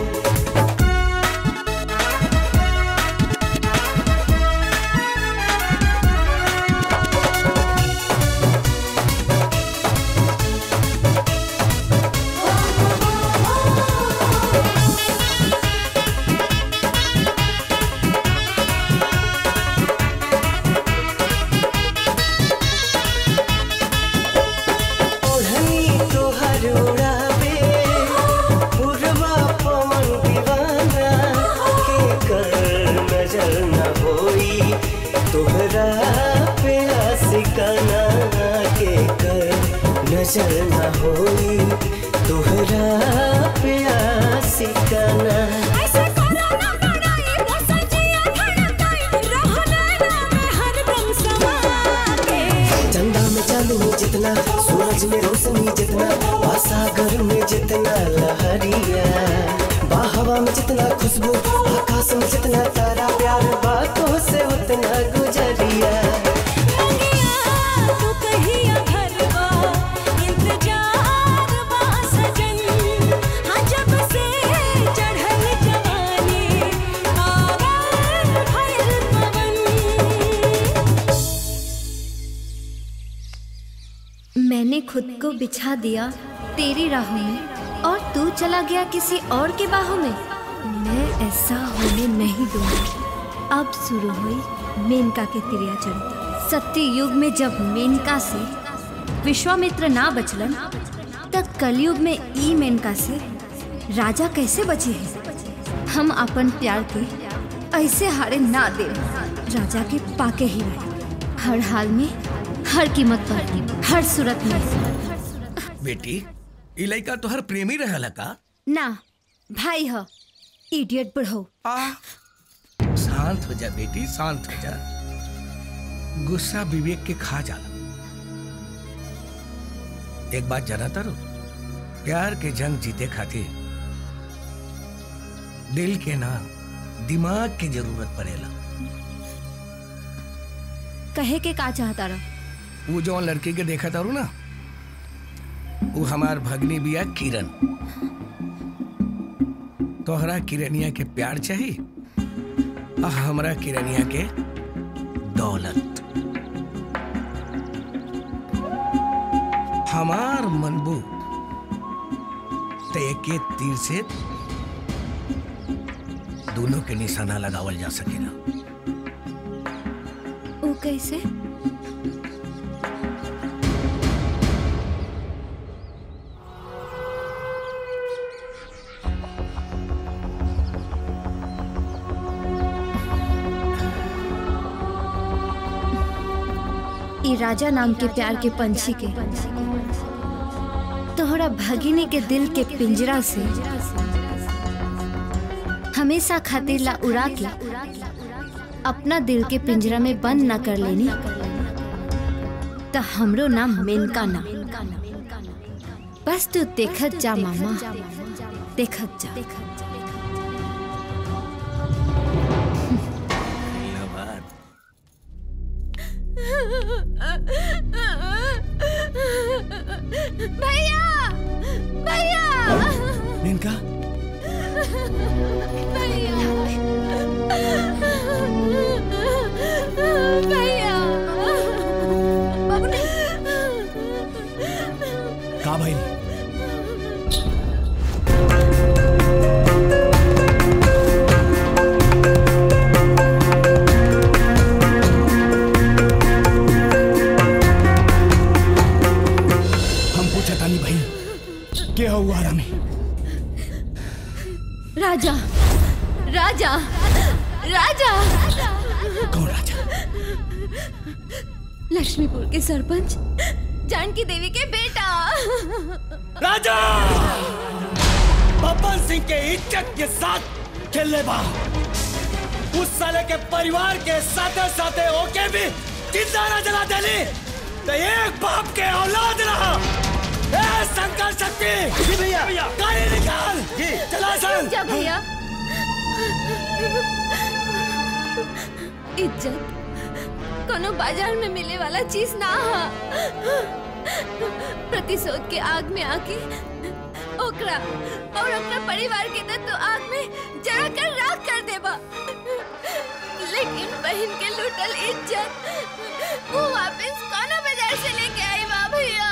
ओढ़नी तोहर उड़ावे पुरवा पवन दीवाना के कर नजर न होई तोहरा पे आशिकाना के कर नजर न होई तोहरा पे आशिकाना ऐसे करो ना कड़ाई वो सजिया धड़काई रहना ना मैं हरदम समा के चंदा में चांदनी जितना सूरज में रोशनी जितना सागर में जितना लहरिया बाहवा में जितना खुशबू आकाश में जितना तारा प्यार बातों से उतना गुजरिया तू कहिया घरवा इंतजार बा सजन हाँ जब से चढ़ल जवानी पागल भइल पवन मैंने खुद को बिछा दिया तेरी राहों में और तू चला गया किसी और के बाहों में मैं ऐसा होने नहीं दूंगी अब शुरू हुई मेनका के तिरिया चरित्र सत्य युग में जब मेनका से विश्वामित्र ना बचलन तब कलयुग में ई मेनका से राजा कैसे बचे हैं हम अपन प्यार के ऐसे हारे ना दे राजा के पाके ही रहे हर हाल में हर कीमत पर हर सूरत में बेटी ई लड़का तोहर प्रेमी रहल का ना भाई ह इडियट बढ़ो शांत हो जा बेटी शांत हो जा गुस्सा विवेक के खा जाला एक बात जाना तारो प्यार के जंग जीते खातिर दिल के ना दिमाग की जरूरत पड़ेला कहे के का चाहता रहा वो जो लड़की के देखा तारू ना वो हमार भगनी बिया किरण तोहरा किरनिया के प्यार चाहिए आ हमरा किरनिया के दौलत हमार मनबू ते के तीर से दोनों के निशाना लगावल जा सकेला वो कैसे ई राजा नाम के प्यार के पंछी के तोहरा भगिनी के दिल के पिंजरा से हमेशा खातिर ला उड़ा के अपना दिल के पिंजरा में बंद न कर लेनी तो हमरो नाम मेनका ना बस तू देखत जा मामा देखत जा भैया भैया मेनका भैया भैया का भाई हम पूछा तानी भाई के हुआ आरा में राजा राजा राजा कौन राजा लक्ष्मीपुर के सरपंच जानकी देवी के बेटा राजा बब्बन सिंह के इज्जत के साथ खेलने बा उस साले के परिवार के साथे साथे ओके भी जिंदा न जला देली तो एक बाप के औलाद रहा ए संकल्प शक्ति जी भैया गाड़ी निकाल जी चला चल जा भैया इज्जत कोनो बाजार में मिले वाला चीज ना हा प्रतिशोध के आग में आके ओकरा और अपना परिवार के न तो आग में जला कर राख कर देबा लेकिन बहन के लूटल इज्जत वो वापस कोनो बाजार से लेके आई बा भैया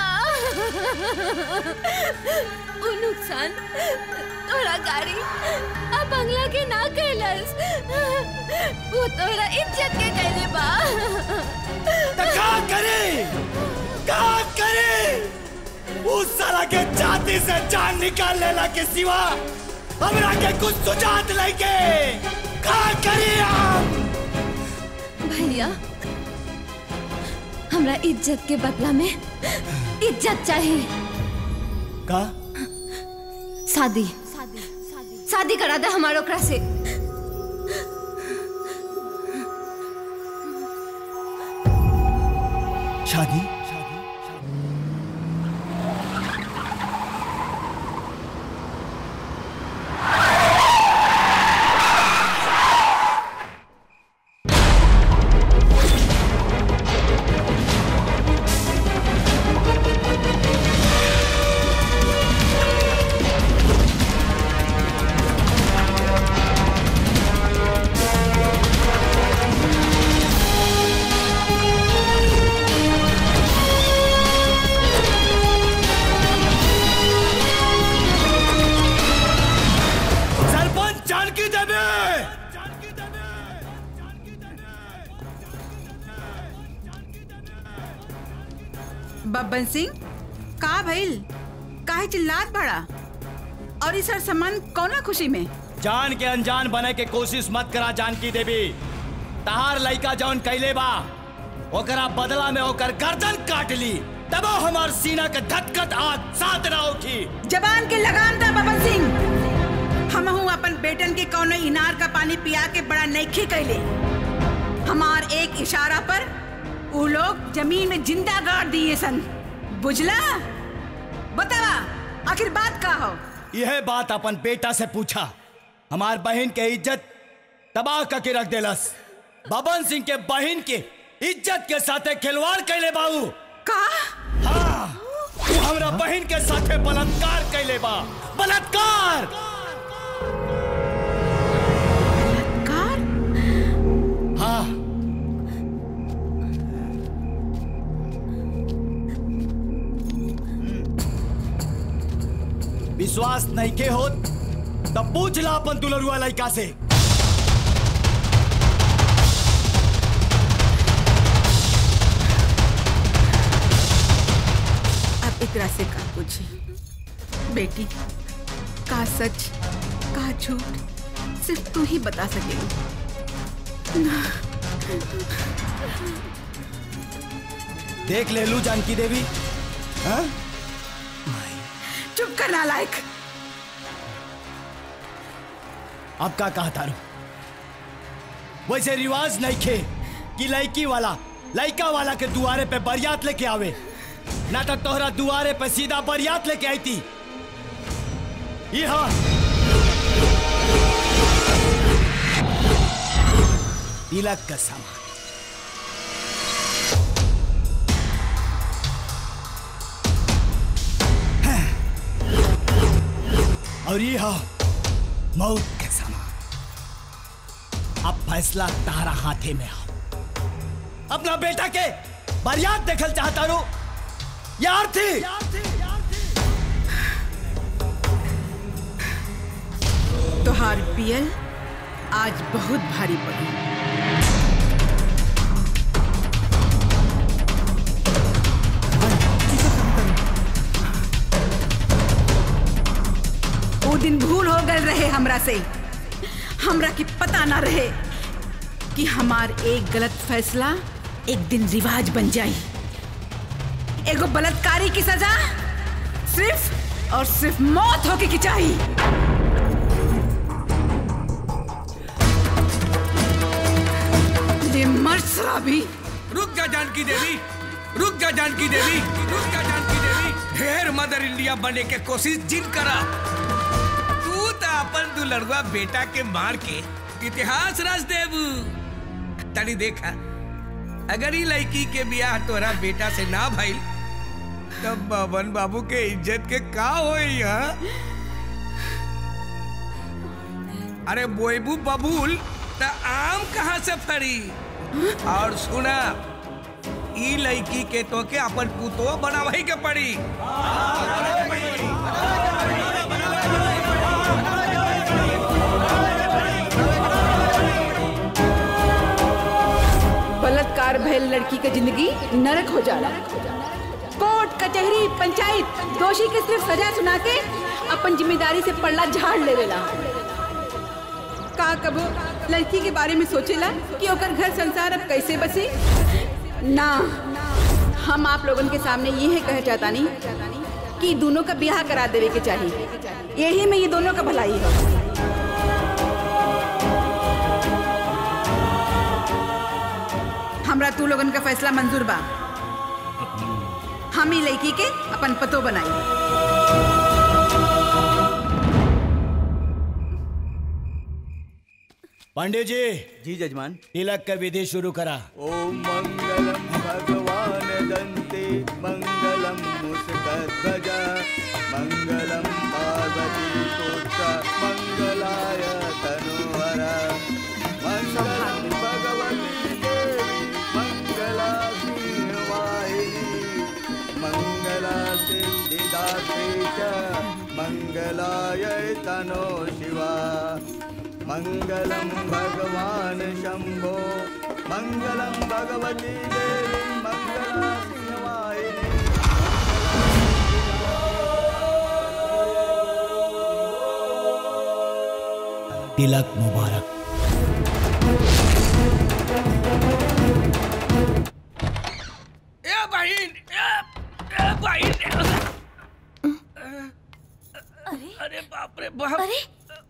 वो नुकसान तोरा गाड़ी आ बंगला के ना कैलस वो तोरा इज्जत के कैले बा तो का करे का करे उस साला के छाती से जान निकाल लेला के सिवा हमरा के कुछ सुझात लेके का करी हम भैया हमरा इज्जत के बदला में इज्जत चाहिए का शादी शादी करा दे हमारे ओकरा से शादी Thank बब्बन सिंह का भइल काहे चिल्लात बड़ा और इस हर सामान कौना खुशी में जान के अनजान बने के कोशिश मत करा जानकी देवी तहार लइका जौन कैले बा ओकरा बदला में ओकर गर्दन काट ली तबो हमार सीना के धटकत आग साथ ना उठी जबान के लगाम दा बब्बन सिंह हम हूँ अपन बेटन के कौनो इनार का पानी पिया के बड़ा नईखे कैले हमार एक इशारा पर उ लोग जमीन में जिंदा गाड़ दिए सन बुझला बतावा आखिर बात का हो यह बात अपन बेटा से पूछा हमार बहन के इज्जत तबाह करके रख देलस बबन सिंह के बहन के इज्जत के साथे खिलवाड़ कैले बाबू का हाँ तू हमरा बहन के साथे बलात्कार कैले बा बलात्कार हाँ विश्वास नहीं के होत तब पूछ ला अपन दुलरुआ लड़का से अब एकरा से का पूछी बेटी का सच का झूठ सिर्फ तू ही बता सकेगी देख ले लू जानकी देवी हाँ? चुप कर नालायक अब का कहा तारू वैसे रिवाज नहीं खे कि लड़की वाला लड़का वाला के दुआरे पे बरियात लेके आवे ना तो तोहरा दुआरे पे सीधा बरियात लेके आई थी यहाँ तिलक का सामान और ये हो मौत के समान अब फैसला तारा हाथे में हो अपना बेटा के बरियात देखल चाहता रू यार थी तोहार पियल आज बहुत भारी पड़ी वो दिन भूल हो गए रहे हमरा से हमरा की पता ना रहे कि हमार एक गलत फैसला एक दिन रिवाज बन जाई एगो बलात्कारी की सजा सिर्फ और सिर्फ मौत होके की चाहिए ये मर्द शराबी रुक जा जानकी देवी रुक जा जानकी देवी रुक जा जानकी देवी ढेर मदर इंडिया बने के कोशिश जिन करा तू तो अपन दुलड़ुआ बेटा के मार के इतिहास रच देबू तनी देखा अगर ही लड़की के ब्याह तोरा बेटा से ना भइल तब बबन बाबू के इज्जत के का होई हा? अरे बोएबू बबूल त आम कहाँ से फरी और सुना ई लड़की के तो के अपन पुतो बनावही के पड़ी बलात्कार भयल लड़की का जिंदगी नरक हो जाला कोर्ट कचहरी पंचायत दोषी के सिर्फ सजा सुना के अपन जिम्मेदारी से पल्ला झाड़ लेवेला का कबो लड़की के बारे में सोचेला कि ओकर घर संसार अब कैसे बसे ना हम आप लोगन के सामने ये है कह चाहता नहीं कि दोनों का ब्याह करा देवे के चाहिए यही में ये दोनों का भलाई है हमरा तू लोगन का फैसला मंजूर बा हम ही लड़की के अपन पतो बनाई पांडे जी जी जजमान तिलक का विधि शुरू करा ओम मंगलम भगवान दंते मंगलम मुस्कध्वज मंगलम पार्वती पुत्र मंगलाय तनोहर मंगलम भगवती देवी मंगला वाहिनी मंगला सिद्धिदात्री च मंगलाय तनो शिवा मंगलम भगवान शंभो मंगलम भगवती देवी मंगला सिंहवाहिनी तिलक मुबारक ए बहन ए, ए बहन अरे बाप रे बाप अरे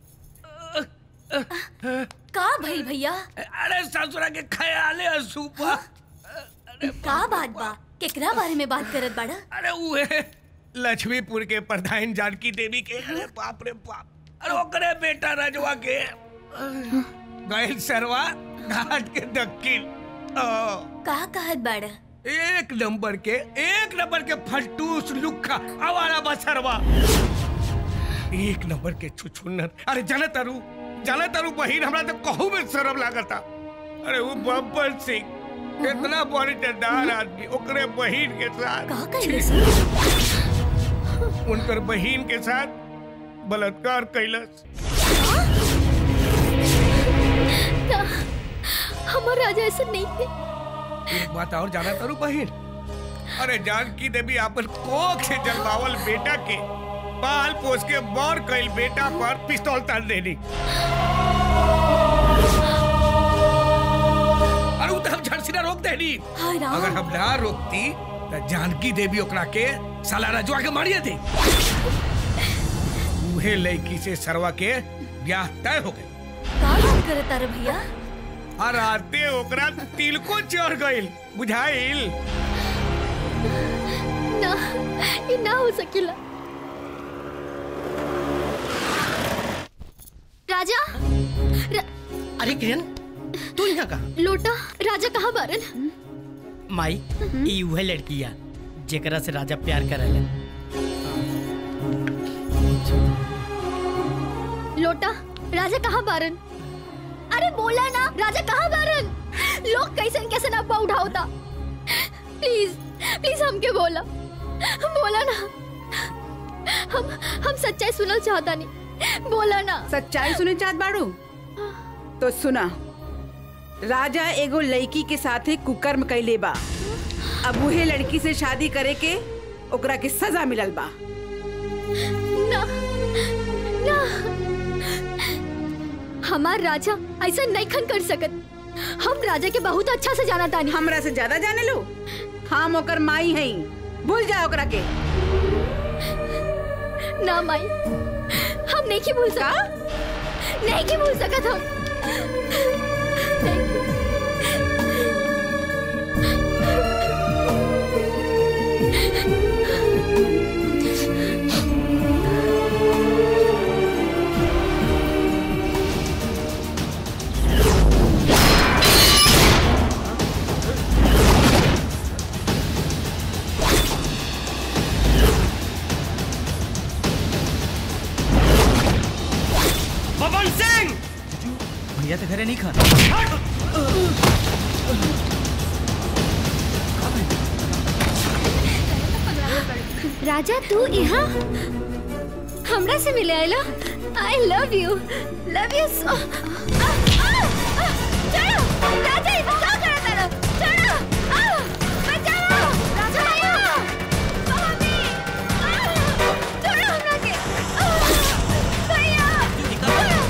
का भइल भैया अरे ससुरा के ख्याले असूपा का बात बा केकरा बारे में बात करत बाड़ा अरे उहे लक्ष्मीपुर के प्रधान जानकी देवी के अरे बाप रे बाप अरे ओकरे बेटा रजवा के गैल सरवा घाट के दक्षिण ओ, का कहत बाड़ा एक नंबर के एक नंबर के फलटूस लुखा आवारा बसरवा एक नंबर के छुछुन्नर अरे जाने तारू जाने तारू बहिन हमरा तो कहू में शर्म लागता अरे वो बब्बर सिंह इतना बॉडीदार आदमी ओकरे बहिन के साथ उनकर बहिन के साथ बलात्कार कैलस ना हमार राजा ऐसा नहीं थे एक बात और जाना तारू बहिन अरे जानकी देवी अपन कोख से जलवावल बेटा के बाल पोस के बौर कैल बेटा पर पिस्तौल तान देनी अरे उ तो हम झट सीना रोक देनी हाय राम। अगर हम ना रोकती तो जानकी देवी ओकरा के साला रजवा के मारिए थी उहे लड़की से सरवा के ब्याह तय हो गए का बात करत तारे भैया और आते ओकरा तिलको चढ़ गइल बुझाइल ना ये ना हो सकेला राजा र, अरे किरण तू यहाँ का लोटा राजा कहाँ बारन माई ई उहे लड़किया जेकरा से राजा प्यार करेले लोटा राजा कहाँ बारन अरे बोला ना राजा कहाँ बारन लोग कैसे न कैसे ना अब्बा उठाओता प्लीज प्लीज हमके बोला बोला ना हम हम सच्चाई सुनल चाहता नहीं बोला ना सच्चाई सुने चाहत बाड़ू तो सुना राजा एगो लड़की के साथे कुकर्म कैले बा अब उहे लड़की से शादी करे के ओकरा के सजा मिलल बा ना ना हमार राजा ऐसा नहीं खन कर सकत हम राजा के बहुत अच्छा से जाना तानी हमरा से ज्यादा जाने लो हम ओकर माई हई भूल जा ओकरा के ना माई हम नहीं की भूल सका नहीं की भूल सकत हम पवन सिंह भैया तो घरे नहीं खाना राजा तू यहाँ हमरा से मिले आयला I love you love you so चलो राजा ये क्या कर रहा है चलो आ, बचाओ राजा आयो मम्मी आ, छोड़ो हमरा के आ, भैया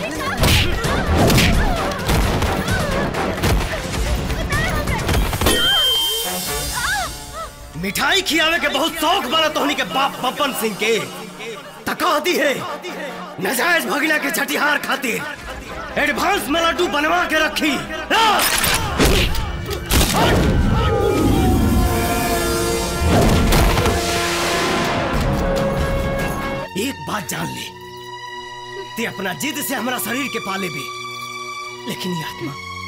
मिठाई खियावे के बहुत शौक बना तोहनी के बाप बब्बन सिंह के तका दी है नजायज भगना के छठिहार खातिर एडवांस में लड्डू बनवा के रखी ला! एक बात जान ले ते अपना जिद से हमारा शरीर के पाले भी लेकिन ये आत्मा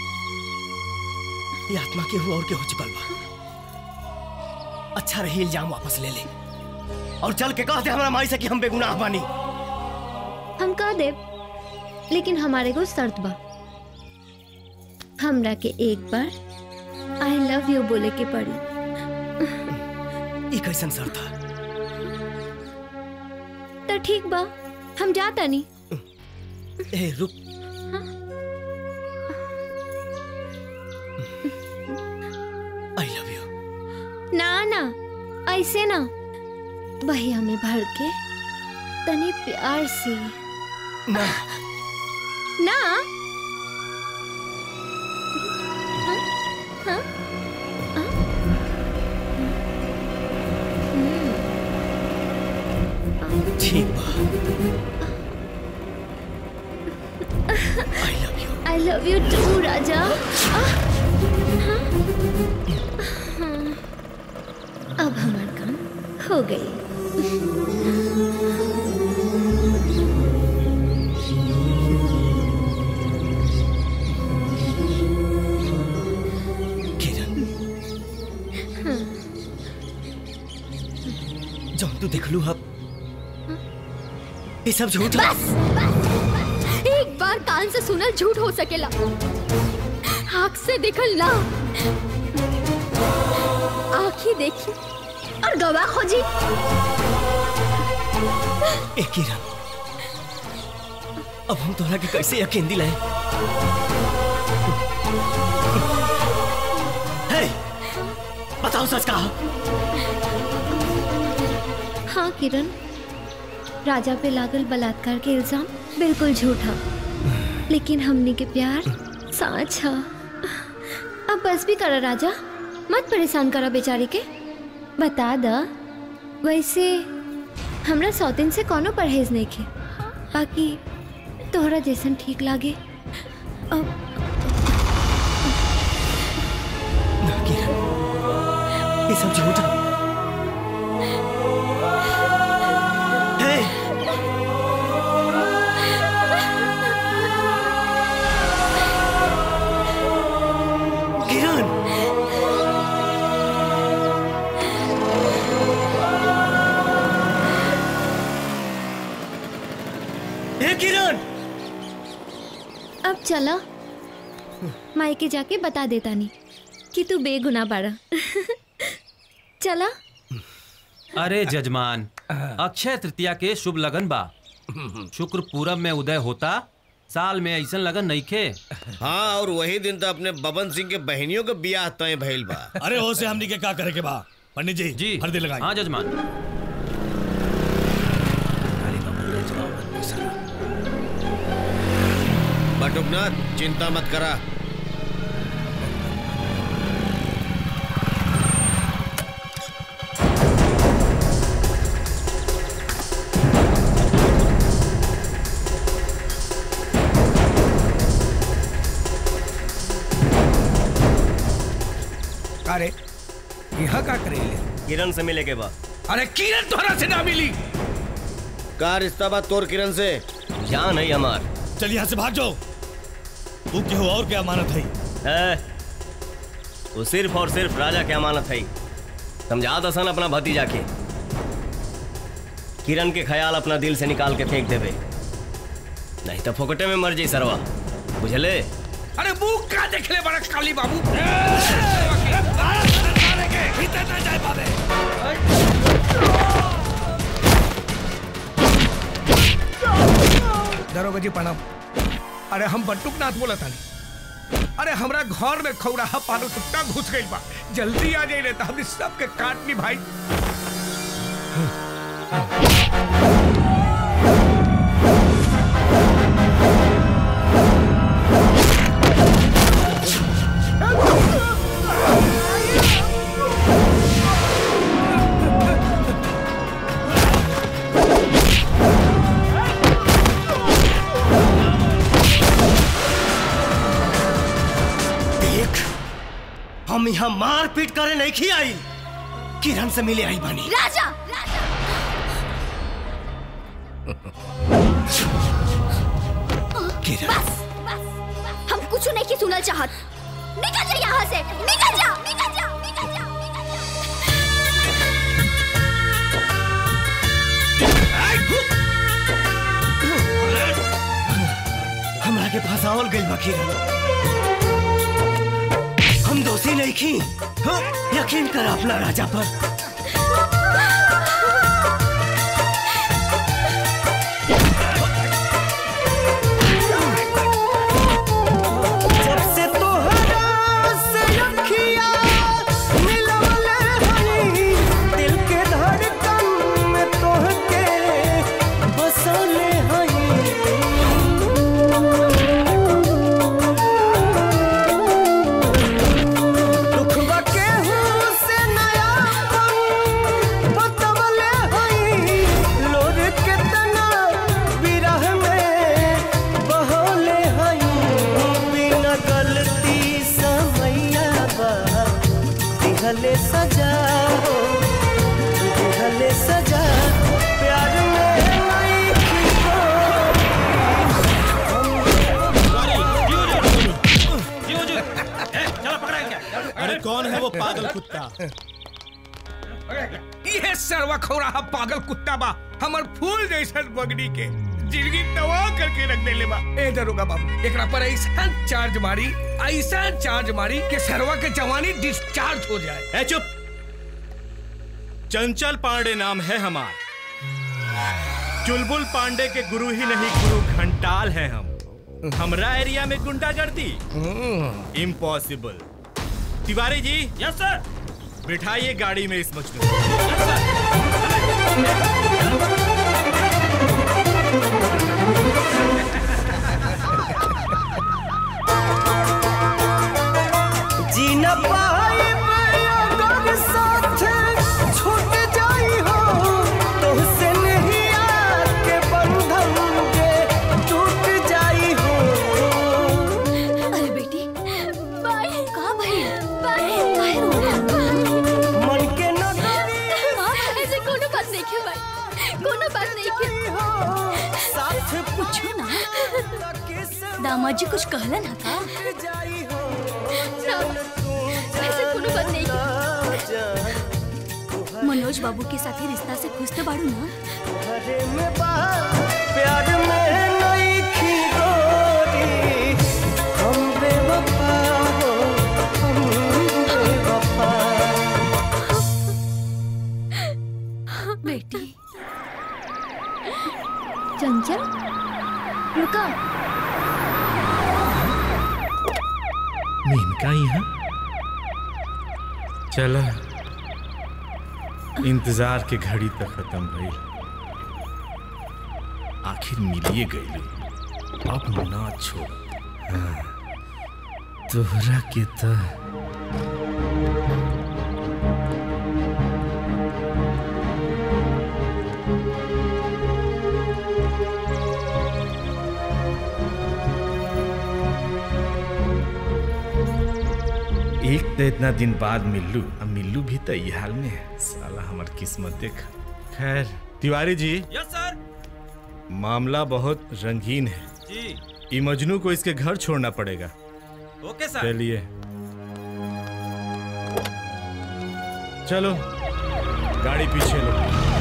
ये आत्मा के हुआ और के हो चुकल बा अच्छा रही इल्जाम वापस ले ले और चल के कहते हमारा माई से कि हम बेगुनाह बानी हम कह देब लेकिन हमारे को शर्त बा हमरा के एक बार आई लव यू बोले के पड़ी ई कैसन सर था तो ठीक बा हम जाता नहीं ए रुक आई लव यू ना ना ऐसे ना भैया में भर के तनी प्यार से ना ना हाँ? हाँ? हाँ? ठीक बा आई लव यू टू राजा आह, हाँ? हाँ। अब हमार काम हो गई हाँ। जो तू देख लू अब ये सब झूठ बस एक बार कान से सुनल झूठ हो सकेला आँख से देखल ना आँखी देखी और गवाह खोजी ए किरण अब हम तोरा के कैसे यकीन दिलाए हे बताओ सच कहा हाँ किरण राजा पे लागल बलात्कार के इल्जाम बिल्कुल झूठा लेकिन हमने के प्यार साच हा अब बस भी करा राजा मत परेशान करा बेचारी के बता दा वैसे हमरा सौतिन से कोनो परहेज नहीं के बाकी तोहरा जैसन ठीक लागे अब ये सब झूठ है हे किरण हे किरण अब चला मायके जाके बता देता नहीं कि तू बेगुनाह बाड़ा चला अरे जजमान अक्षय तृतीया के शुभ लगन बा शुक्र पूरब में उदय होता साल में ऐसन लगन नइखे हाँ और वही दिन तो अपने बबन सिंह के बहनियों के बियाह तय भइल बा अरे हो से हमनी के का करे के बा पंडित जी जी हल्दी लगाई हाँ जजमान बटुकनाथ चिंता मत करा अरे यहाँ का करेले किरण से मिले के बाद अरे किरण तोहरा से ना मिली का रिश्ता बा तोर किरण से जान है हमार चल यहाँ से भाग जाओ तू केहू और क्या अमानत है है वो सिर्फ और सिर्फ राजा की अमानत है समझा दसन अपना भतीजा के किरण के ख्याल अपना दिल से निकाल के फेंक देवे नहीं तो फोकटे में मर जाई सरवा बुझले अरे मुंह का देख ले बड़ा काली बाबू भीतर ना जाए पावे दरोगा जी प्रणाम अरे हम बंटुकनाथ बोला था अरे हमरा घर में खौराहा पानो टुकटा घुस गई बा जल्दी आ जाइए तो हम सबके काटनी भाई देख हम यहाँ मार पीट करे नहीं खी आई किरण से मिले आई बनी राजा किरण बस हम कुछ नहीं की सुनल चाहत निकल जा यहाँ से निकल जा निकल जा निकल जा हमरा के फंसावल गइल बा किरण हम दोषी नहीं खी हाँ? यकीन कर अपना राजा पर जब से तोहरा से अखियाँ मिलवले हई, दिल के धड़कन में तोहके बसले हई पागल कुत्ता ये सरवा खौराहा पागल कुत्ता बा हमर फूल जैसन बगड़ी के जिंदगी तवा करके रख देले बा ए दरोगा बाबू एकरा पर ऐसा चार्ज मारी ऐसा चार्ज मारी कि सरवा के जवानी डिस्चार्ज हो जाए ए चुप चंचल पांडे नाम है हमार चुलबुल पांडे के गुरु ही नहीं गुरु घंटाल हैं हम हमरा एरिया में गुंडागर्दी इम्पॉसिबल तिवारी जी यस सर बिठाइए गाड़ी में इस मजनू को। जी न पाए अगर साथ छूट जाई हो तुमसे नहीं आके बंधन के टूट जाई हो अरे बेटी बाय कहाँ भाई बाय बाय रो मन के न ऐसे कोनो बात नहीं क्यों भाई कोनो बात नहीं क्यों साथ पूछो ना दामाद जी कुछ कहला ना था ना, ऐसे कोनो बात नहीं क्यों मनोज बाबू के साथ ही रिश्ता से खुश तो बाड़ू ना घरे में बाहर प्यार में नहीं खी गोरी हम बेवफा हो हम बेवफा बेटी चंचल रुका मेनका यहाँ चला इंतजार के घड़ी तक खत्म भई आखिर मिलिए गई अब ना छोड़ हाँ, तोहरा के तो एक तो इतना दिन बाद मिल्लू अब मिल्लू भी तो ये हाल में है साला हमार किस्मत देख खैर तिवारी जी यस सर मामला बहुत रंगीन है जी ई मजनू को इसके घर छोड़ना पड़ेगा ओके सर चलिए चलो गाड़ी पीछे लो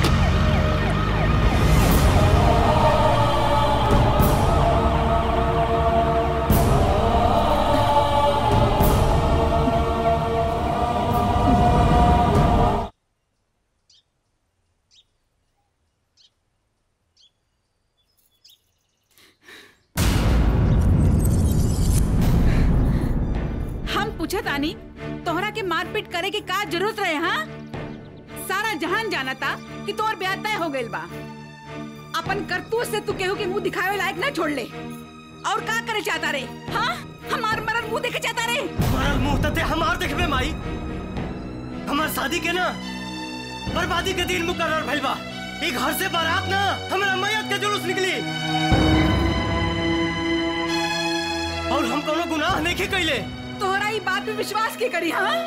हम पूछत आनी तोहरा के मारपीट करे के का जरूरत रहे हाँ सारा जहान जाना था कि तोर ब्याह तय हो गइल बा अपन करतूत से तू केहू के मुंह दिखावे लायक ना छोड़ ले और का करे चाहता रे हाँ हमार मरल मुंह देखे चाहता रे मरल मुंह तते हमार देखबे माई हमार शादी के ना बर्बादी के दिन मुकर्रर भइल बा ई घर से बारात ना हमरा मैयत के जुलूस निकली और हम कोनो गुनाह नहीं कैले तोहरा ई बात पे विश्वास के करी हाँ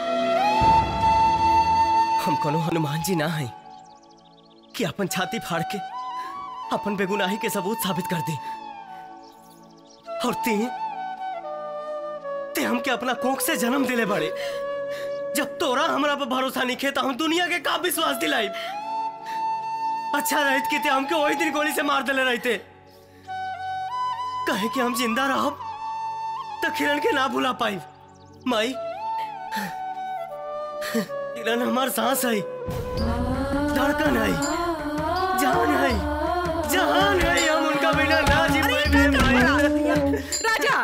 हम कोनो हनुमान जी ना हैं कि अपन छाती फाड़ के अपन बेगुनाही के सबूत साबित कर दे और ते ते हमके अपना कोख से जन्म दिले बड़े जब तोरा हमरा पर भरोसा नहीं खे तो हम दुनिया के का विश्वास दिलाई अच्छा रहत कि ते हमके वही दिन गोली से मार देले रहते कहे कि हम जिंदा रहब तो किरण के ना भुला पाई माई किरण हमार सांस है धड़कन है जान है जहान है हम उनका बिना ना जी पाएंगे राजा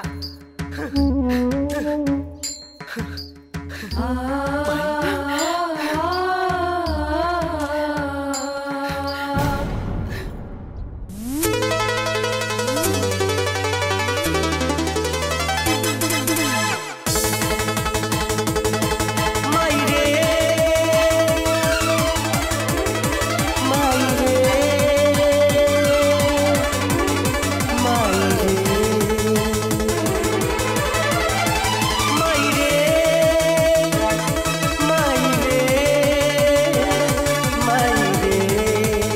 माई रे माई रे माई रे माई रे माई रे माई रे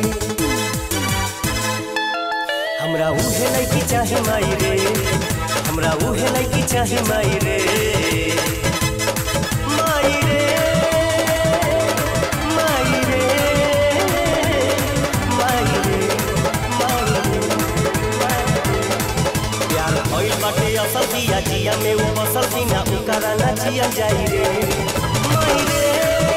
हमरा उहे लड़की चाहे माई रे हमरा उहे लड़की चाहे माई रे माई रे जिया जाई रे माई रे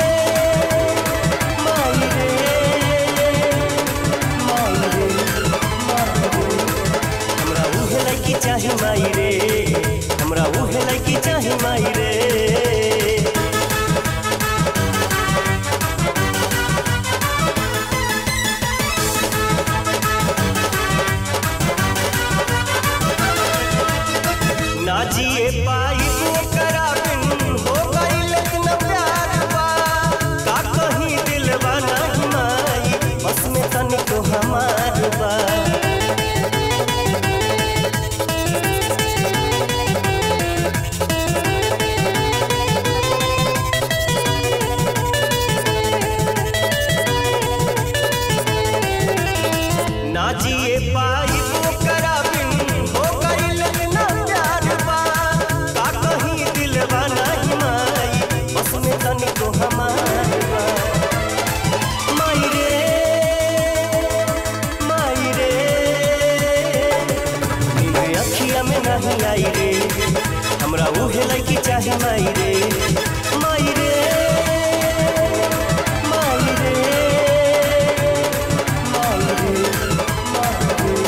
माई रे माई रे माई रे हमरा उहे लड़की चाही माई रे हमरा उहे लड़की चाही माई रे ना जिए पाई ओकरा बिन हो गइल इतना प्यार बा का कहीं दिलवा नहीं माई बस में तनिको हमार बा ना जिए पाई ओकरा बिन हो गइल इतना प्यार बा का कहीं दिलवा नहीं माई बस में तनिको हमार बा माई रे माई रे नींद अखिया में नहीं आई रे हमरा उहे लड़की चाहे माई रे माई रे माई रे माई रे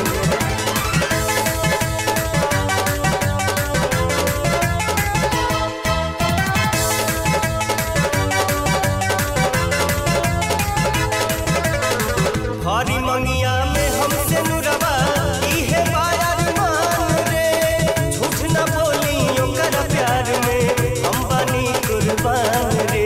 हरी मंगिया में हमसे नुरवा इहे बायार मान रे झूठ न बोली ओकर प्यार में हम बनी कुर्बान रे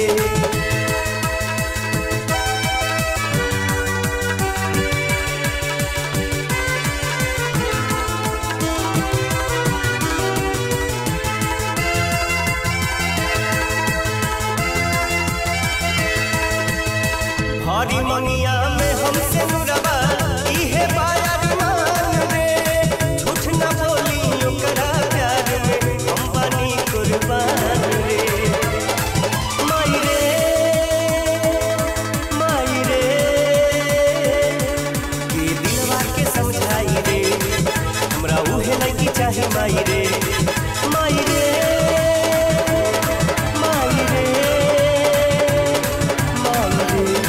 हरी मंगिया में हमसे नुरवा इहे बायार मान रे झूठ न बोली ओकरा प्यार में हम बनी कुर्बान रे माई रे माई रे के दिलवा के समझाई रे हमरा उहे लड़की चाहे माई रे माई रे माई रे माई रे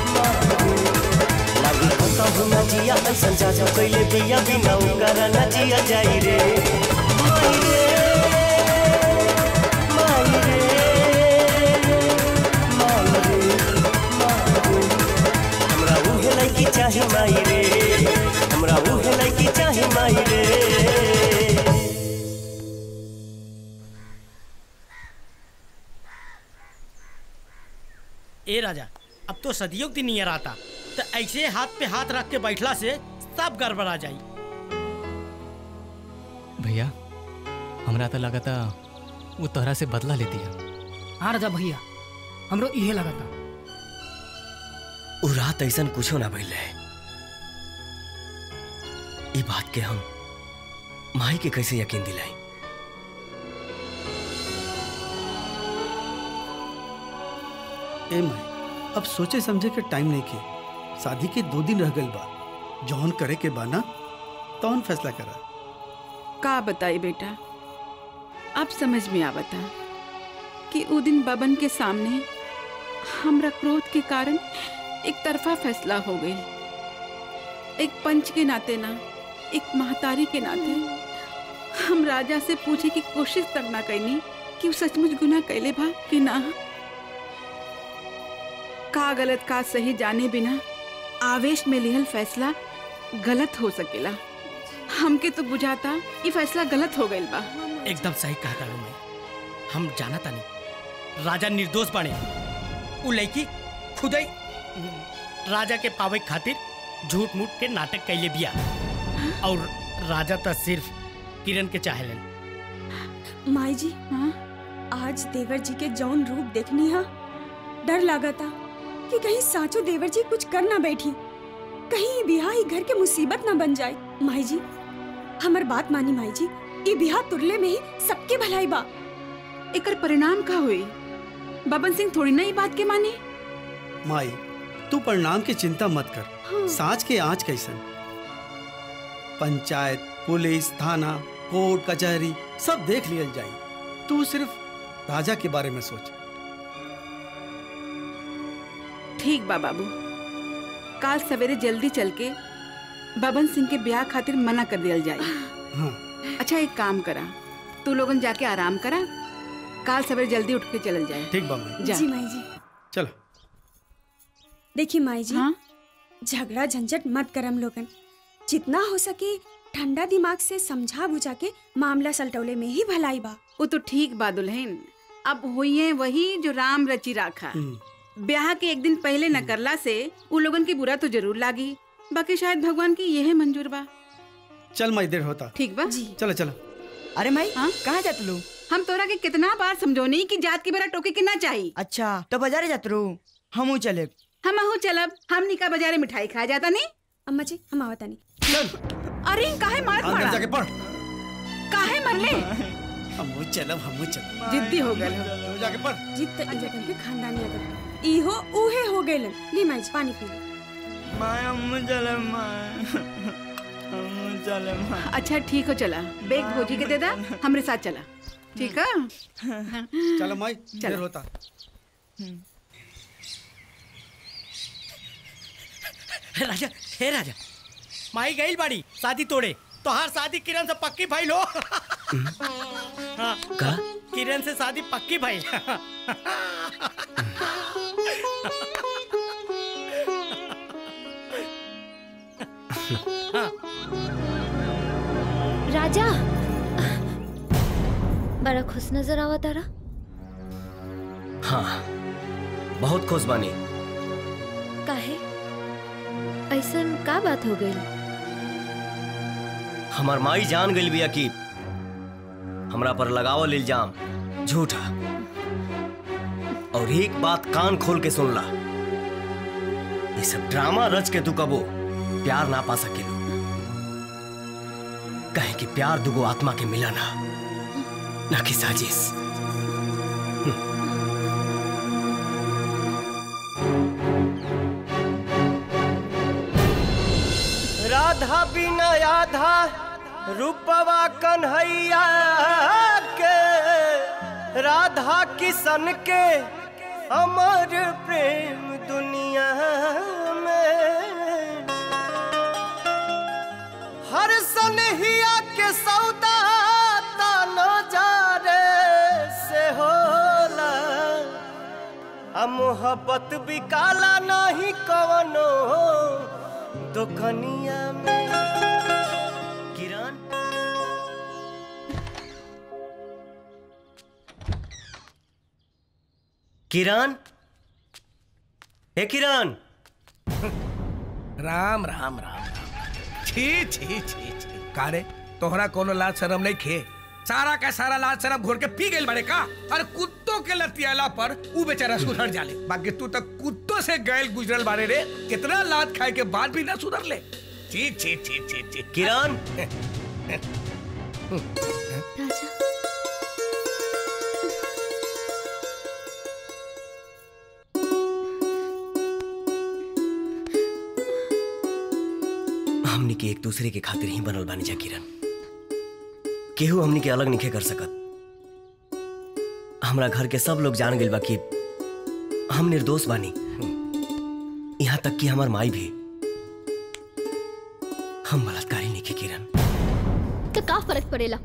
लागी कहूँ न जिया ऐसन जाजा कैले बिया बिना उकर न जिया जाई रे माई रे माई रे माई रे माई रे हमरा उहे लड़की चाही माई रे हमरा उहे लड़की चाही माई रे ए राजा अब तो सदियों की नियर आता तो ऐसे हाथ पे हाथ रख के बैठला से सब गड़बड़ा जाई भैया हमरा तो लगा था वो तोहरा से बदला लेती है हाँ राजा भैया हमरो इहे लगा था उ रात ऐसन कुछो ना भइल रहे ई बात के हम माई के कैसे यकीन दिलाई ए माई अब सोचे समझे के टाइम नहीं के शादी के दो दिन रह गइल बा जौन करे के बा ना तौन फैसला करा का बताई बेटा अब समझ में आवता कि उ दिन बबन के सामने हमरा क्रोध के कारण एक तरफा फैसला हो गई एक पंच के नाते ना एक महतारी के नाते हम राजा से पूछे की कोशिश तक ना कैनी कि उ सचमुच गुनाह कैले बा कि ना का गलत का सही जाने बिना आवेश में लिहल फैसला गलत हो सकेला हमके तो बुझाता ये फैसला गलत हो गइल बा एकदम सही कहा तारू मैं हम जाना तानी राजा निर्दोष बने उ लड़की खुद ही राजा के पावे खातिर झूठ मूठ के नाटक कैले बिया और राजा तो सिर्फ किरण के चाहेलन माई जी हाँ आज देवर जी के जौन रूप देखनी हा डर लगा था कि कहीं साचो देवर जी कुछ कर ना बैठी कहीं ये बिहा ही घर के मुसीबत ना बन जाए माई जी हमर बात मानी माई जी ये बिहा तुरले में ही सबके भलाई बा एकर परिणाम का हुई बबन सिंह थोड़ी ना ये बात के मानी माई तू परिणाम की चिंता मत कर साँच के आँच कैसन पंचायत पुलिस थाना कोर्ट कचहरी सब देख लियल जाई तू सिर्फ राजा के बारे में सोच ठीक बा बाबू काल सवेरे जल्दी चल के बबन सिंह के ब्याह खातिर मना कर दिया जाए हाँ अच्छा एक काम करा तू लोगन जाके आराम करा काल सवेरे जल्दी उठ के चलल जाए ठीक बा माई जा जी माई जी चलो देखिए माई जी झगड़ा झंझट मत करम लोगन जितना हो सके ठंडा दिमाग से समझा बुझा के मामला सलटौले में ही भलाई बा वो तो ठीक बा दुल्हन अब हुई वही जो राम रची राखा ब्याह के एक दिन पहले न करला से उ लोगन की बुरा तो जरूर लागी बाकी शायद भगवान की यह मंजूर बा चल माई देर होता ठीक बा जी चलो चलो अरे माई कहाँ जात लो हम तोरा के कितना बार समझौनी कि जात के बेरा टोके के ना चाहिए अच्छा तो बाजारे जात रू हमू चले हम अहू चलब हमनी का बाजारे मिठाई खा जाता नहीं अम्मा जी हम आवता नहीं अरे काहे मारत अंदर पड़ा जाके पढ़ काहे मरले हमू चलब हमू चलब जिद्दी हो गए तू जाके पढ़ जीत त ई लोगन के खानदानी आदत इहो उहे हो गइलन ली माई जी पानी पी लो माय अम्मू चले माय अम्मू चले माय अच्छा ठीक हो चला बेग भोजी के दे दा हमरे साथ चला ठीक है चलो माई देर होता राजा हे राजा माई गई बाड़ी शादी तोड़े तोहार शादी किरण से पक्की भाई लो हाँ, का किरण से शादी पक्की भाई राजा बड़ा खुश नजर आवा तारा हाँ बहुत खुश बानी काहे ऐसन का बात हो गई हमार माई जान गई बिया कि हमरा पर लगावल इल्जाम झूठा और एक बात कान खोल के सुन ला ये सब ड्रामा रच के तू कबो प्यार ना पा सकेलो कहे कि प्यार दुगो आत्मा के मिला ना ना कि साजिश राधा बिना आधा रूपवा कन्हैया के राधा किशन के अमर प्रेम दुनिया में हर सनहिया के सौदा तानो जारे से होला आ मोहब्बत भी काला नहीं कवनो दुखनिया में किरण किरण हे किरण राम राम राम राम छी छी छी छी कारे तोहरा कोनो लाज शरम नहीं खे सारा का सारा लाज शरम घोर के पी गइल बड़े का और कुत्तों के लतियाला पर ऊ बेचारा सुधर जाले बाकी तू तक कुत्तों से गैल गुजरल बारे रे कितना लात खाए के बाद भी ना सुधर ले छी छी छी छी छी किरण राजा हमनी के एक दूसरे के खातिर ही बनल बानी जा किरण केहू हमनी के अलग नहीं कर सकत हमरा घर के सब लोग जान गइल बा कि हम निर्दोष बानी यहाँ तक कि हमार माई भी हम बलात्कारी नहीं के किरण तो का फर्क पड़ेला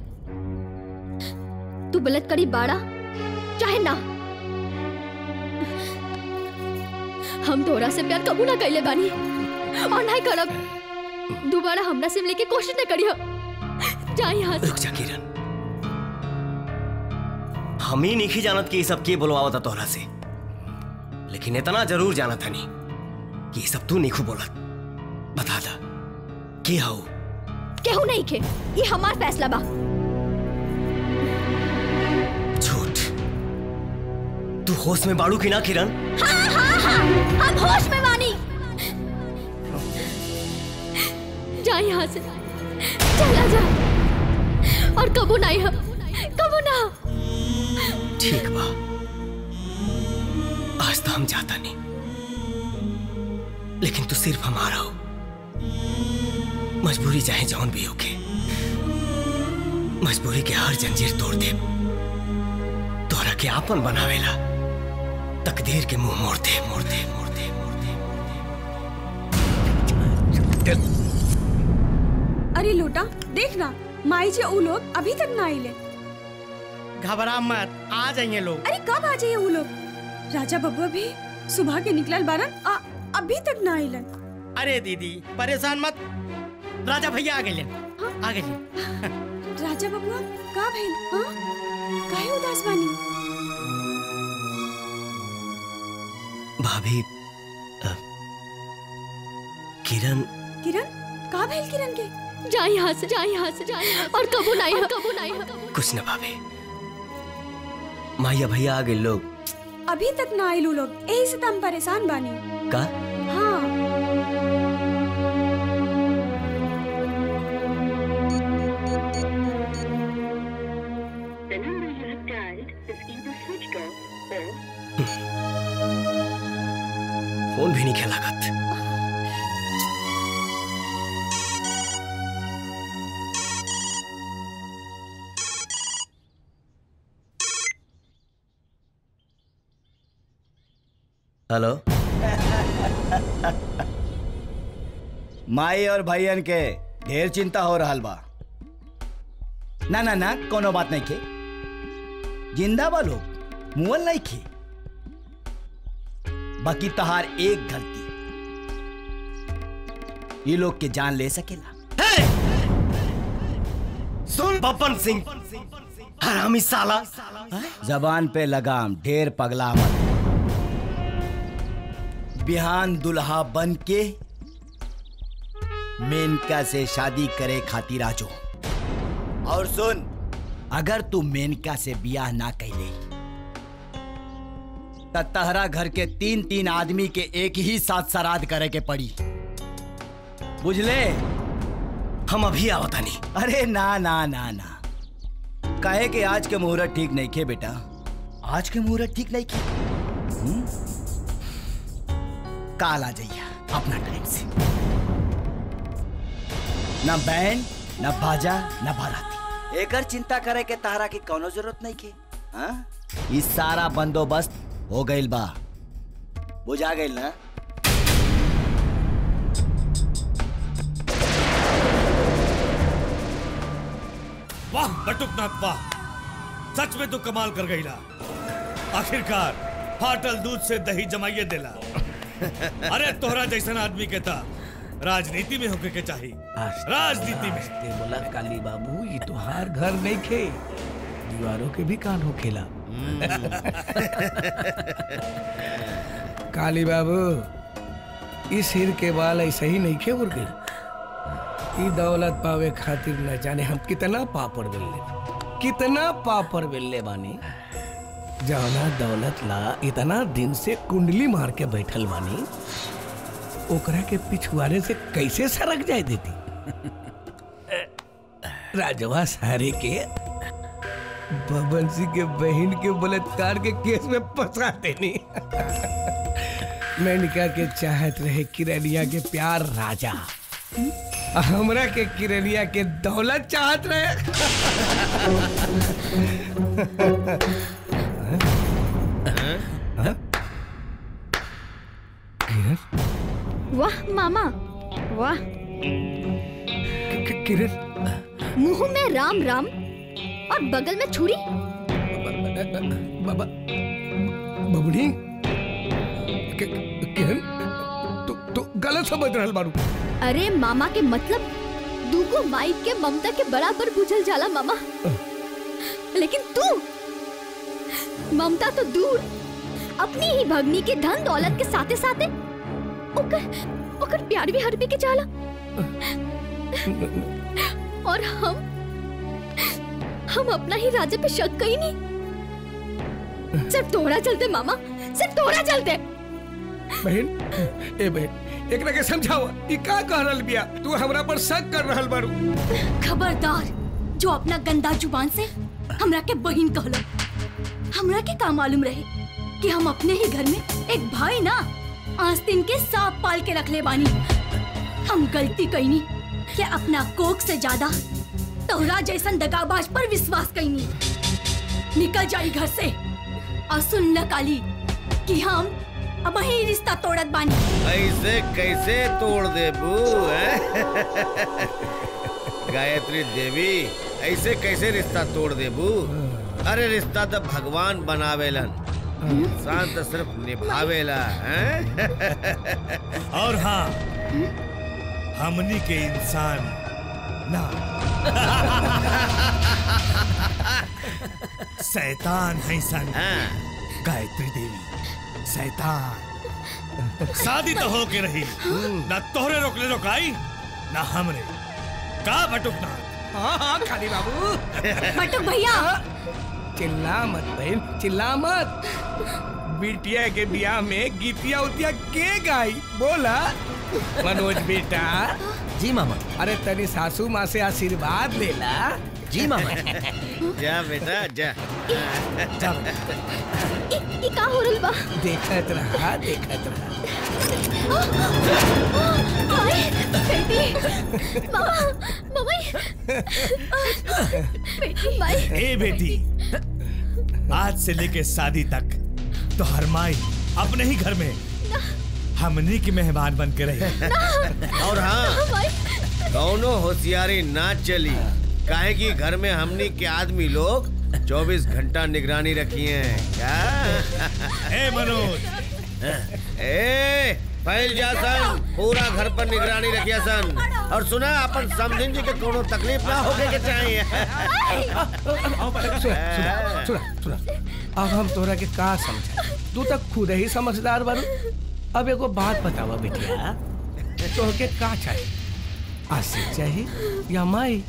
तू बलात्कारी बाड़ा चाहे ना हम तोरा से प्यार कबू ना कैले बानी और नहीं करब दोबारा हमरा से मिले के कोशिश न करियो जा यहाँ से रुक जा किरण हम ही नहीं जानत कि ये सब के बोलवावता तोहरा से लेकिन इतना जरूर जाना था नहीं कि ये सब तू नहीं बोलत बता दा के हो केहू नहीं खे ये हमार फैसला बा झूठ तू होश में बाड़ू की ना किरण हाँ हाँ हाँ हम होश में बानी जा यहाँ से चला जा और कबू नहीं हम कबू ना ठीक बा आज तो हम जाता नहीं लेकिन तू सिर्फ हमारा हो मजबूरी चाहे जौन भी होके मजबूरी के हर जंजीर तोड़ दे तोहरा के आपन बनावेला तकदीर के मुंह मोड़ दे मोड़ दे मोड़ दे अरे लोटा देख ना माई जी वो लोग अभी तक ना आइले घबरा मत आ जाएंगे लोग अरे कब आ जाइए वो लोग राजा बबुआ भी सुबह के निकलल बारन आ, अभी तक ना आइलन अरे दीदी परेशान मत राजा भैया आ गए आ गए राजा बबुआ का भइल हाँ काहे उदास बानी भाभी अ, किरण किरण का भइल किरण के जा यहाँ से जा यहाँ से जा यहाँ से। और कबू नहीं और कबू नहीं कुछ न भाभी माया भैया आ गए लोग अभी तक ना आइल उ लोग यही से तो हम परेशान बानी का हाँ फोन भी नहीं खेला लागत हेलो माई और भैयन के ढेर चिंता हो रहा बा ना ना ना कोनो बात नहीं के जिंदा बा लोग मुअल नहीं खे बाकी तहार एक गलती ये लोग के जान ले सकेला सुन बपन सिंह हरामी साला जबान पे लगाम ढेर पगला मत बिहान दुल्हा बन के मेनका से शादी करे खातिर आजो और सुन अगर तू मेनका से बियाह ना कैले त तहरा घर के तीन तीन आदमी के एक ही साथ श्राद्ध करे के पड़ी बुझले हम अभी आवता नहीं अरे ना ना ना ना कहे कि आज के मुहूर्त ठीक नहीं खे बेटा आज के मुहूर्त ठीक नहीं खे हम्म? काल आ जाइए अपना टाइम से न बैंड न बाजा न बाराती एकर चिंता करे के तारा की कोनो जरूरत नहीं के हाँ? ई सारा बंदोबस्त हो गइल बा बुझा गइल ना वाह बटुकनाथ वाह सच में तू कमाल कर गई ला आखिरकार फाटल दूध से दही जमाइए देला अरे तोहरा जैसन आदमी के था राजनीति में होके के चाहिए राजनीति में ते बोला काली बाबू ये तुहार घर नहीं खे दीवारों के भी कान हो खेला काली बाबू इस सिर के बाल ऐसे ही नहीं खे उड़ गए ई दौलत पावे खातिर न जाने हम कितना पापड़ बेलले कितना पापड़ बेलले बानी जौना दौलत ला इतना दिन से कुंडली मार के बैठल बानी ओकरा के पिछुआरे से कैसे सरक जाए देती राजवा सारे के बबन सिंह के बहन के बलात्कार के केस में फंसा देनी मेनका के चाहत रहे किरनिया के प्यार राजा हमरा के किरनिया के दौलत चाहत रहे वाह मामा वाह किरण मुंह में राम राम और बगल में छुरी बाबा बबड़ी कि- किरण तू तू गलत समझ रहल बारू अरे मामा के मतलब दूगो माई के ममता के बराबर बुझल जाला मामा लेकिन तू ममता तो दूर अपनी ही भगनी के धन दौलत के साथे साथे ओकर ओकर प्यार भी हरबी के जाला और हम हम अपना ही राजा पे शक कहीं नहीं सिर्फ तोड़ा चलते मामा सिर्फ तोड़ा चलते बहन ए बहन एकरा के समझाओ ई का कह रहल बिया तू हमरा पर शक कर रहल बारू खबरदार जो अपना गंदा जुबान से हमरा के बहिन कहलो हमरा के का मालूम रहे कि हम अपने ही घर में एक भाई ना आस्तीन के सांप पाल के रख ले बानी हम गलती कईनी कि अपना कोक से ज्यादा तोहरा जैसन दगाबाज पर विश्वास कईनी निकल जाई घर से और सुन ल काली कि हम अब ही रिश्ता तोड़त बानी ऐसे कैसे तोड़ दे बू गायत्री देवी ऐसे कैसे रिश्ता तोड़ दे बू अरे रिश्ता तो भगवान बनावेलन इंसान तो सिर्फ निभावेला हैं? और हाँ हमनी के इंसान ना शैतान है सन गायत्री देवी शैतान शादी तो हो के रही ना तोहरे रोकले रोकाई ना हमरे का बटुकना हाँ हाँ खाली बाबू बटुक भैया चिल्ला मत बहन चिल्ला मत बिटिया के बियाह में गीतिया उतिया के गाई बोला मनोज बेटा जी मामा अरे तनी सासू माँ से आशीर्वाद लेला जी मामा जा बेटा जा ई का हो रहल बा देखत रहा देखत रहा माई बेटी मामा मम्मी बेटी माई ए बेटी आज से लेके शादी तक तो हर माई अपने ही घर में हमनी की मेहमान बन के रही और हाँ कौनो होशियारी ना चली काहे कि घर में हमनी के आदमी लोग 24 घंटा निगरानी रखी है क्या ए मनोज ए फैल जा सन पूरा घर पर निगरानी रखिया सन और सुना अपन समझिन जी के कोनो तकलीफ ना होके के चाहिए सुना सुना सुना सुना अब हम तोरा के का समझा तू तक खुद ही समझदार बारू अब एगो बात बतावा बेटिया तो के का चाहिए आशिक चाहिए या माई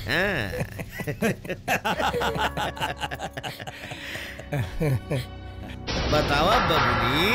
बतावा बबली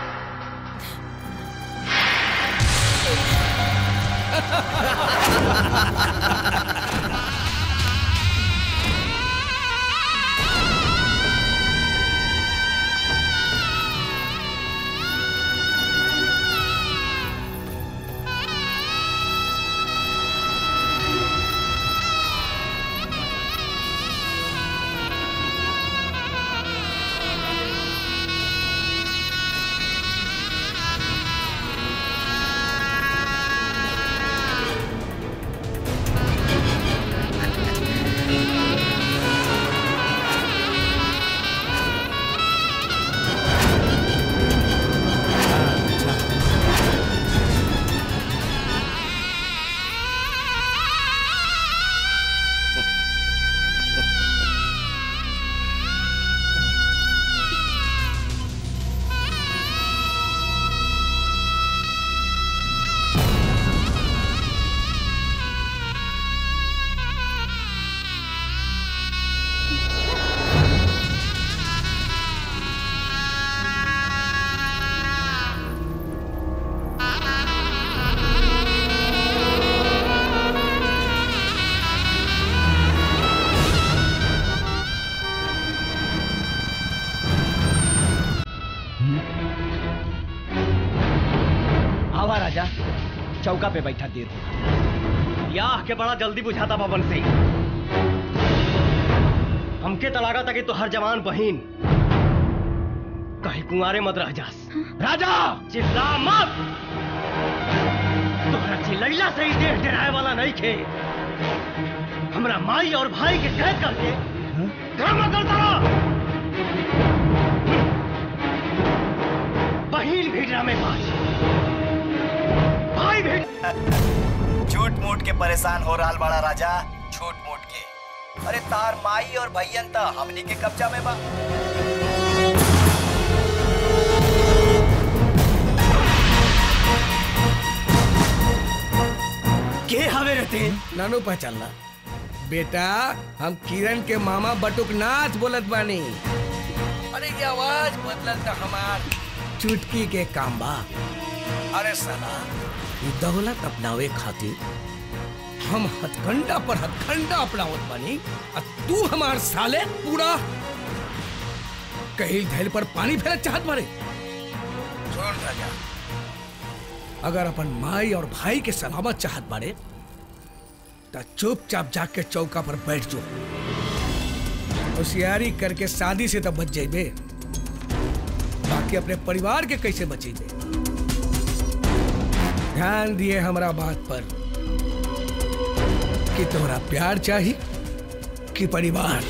आवा राजा चौका पे बैठा देर हो याह के बड़ा जल्दी बुझाता बबन सिंह हमके तलागा तक तो हर जवान बहिन कहीं कुंवारे मत रह जास राजा चिल्ला मत तोहरा चिल्लैला से ही देह डराए वाला नहीं खे हमरा माई और भाई के कैद करके काम करता रहो बहिन भिड़रा में बाज भाई भी झूठ मूठ के परेशान हो रहा बड़ा राजा झूठ मूठ के अरे तार माई और भैयन त हमनी के कब्जा में बा के हवे रहते नानू पहचानला बेटा हम किरण के मामा बटुकनाथ बोलत बानी अरे ये आवाज बदलत त हमार चुटकी के काम बा अरे साला ये दौलत अपनावे खातिर हम हथकंडा पर हथकंडा अपनावत बानी और तू हमार साले पूरा कहीं धैल पर पानी फेरत चाहत बारे सुन राजा अगर अपन माई और भाई के सलामत चाहत बारे तो चुपचाप जाके चौका पर बैठ जो होशियारी करके शादी से तो बच जाइबे बाकी अपने परिवार के कैसे बचेंगे ध्यान दिए हमारा बात पर कि तोरा प्यार चाहिए कि परिवार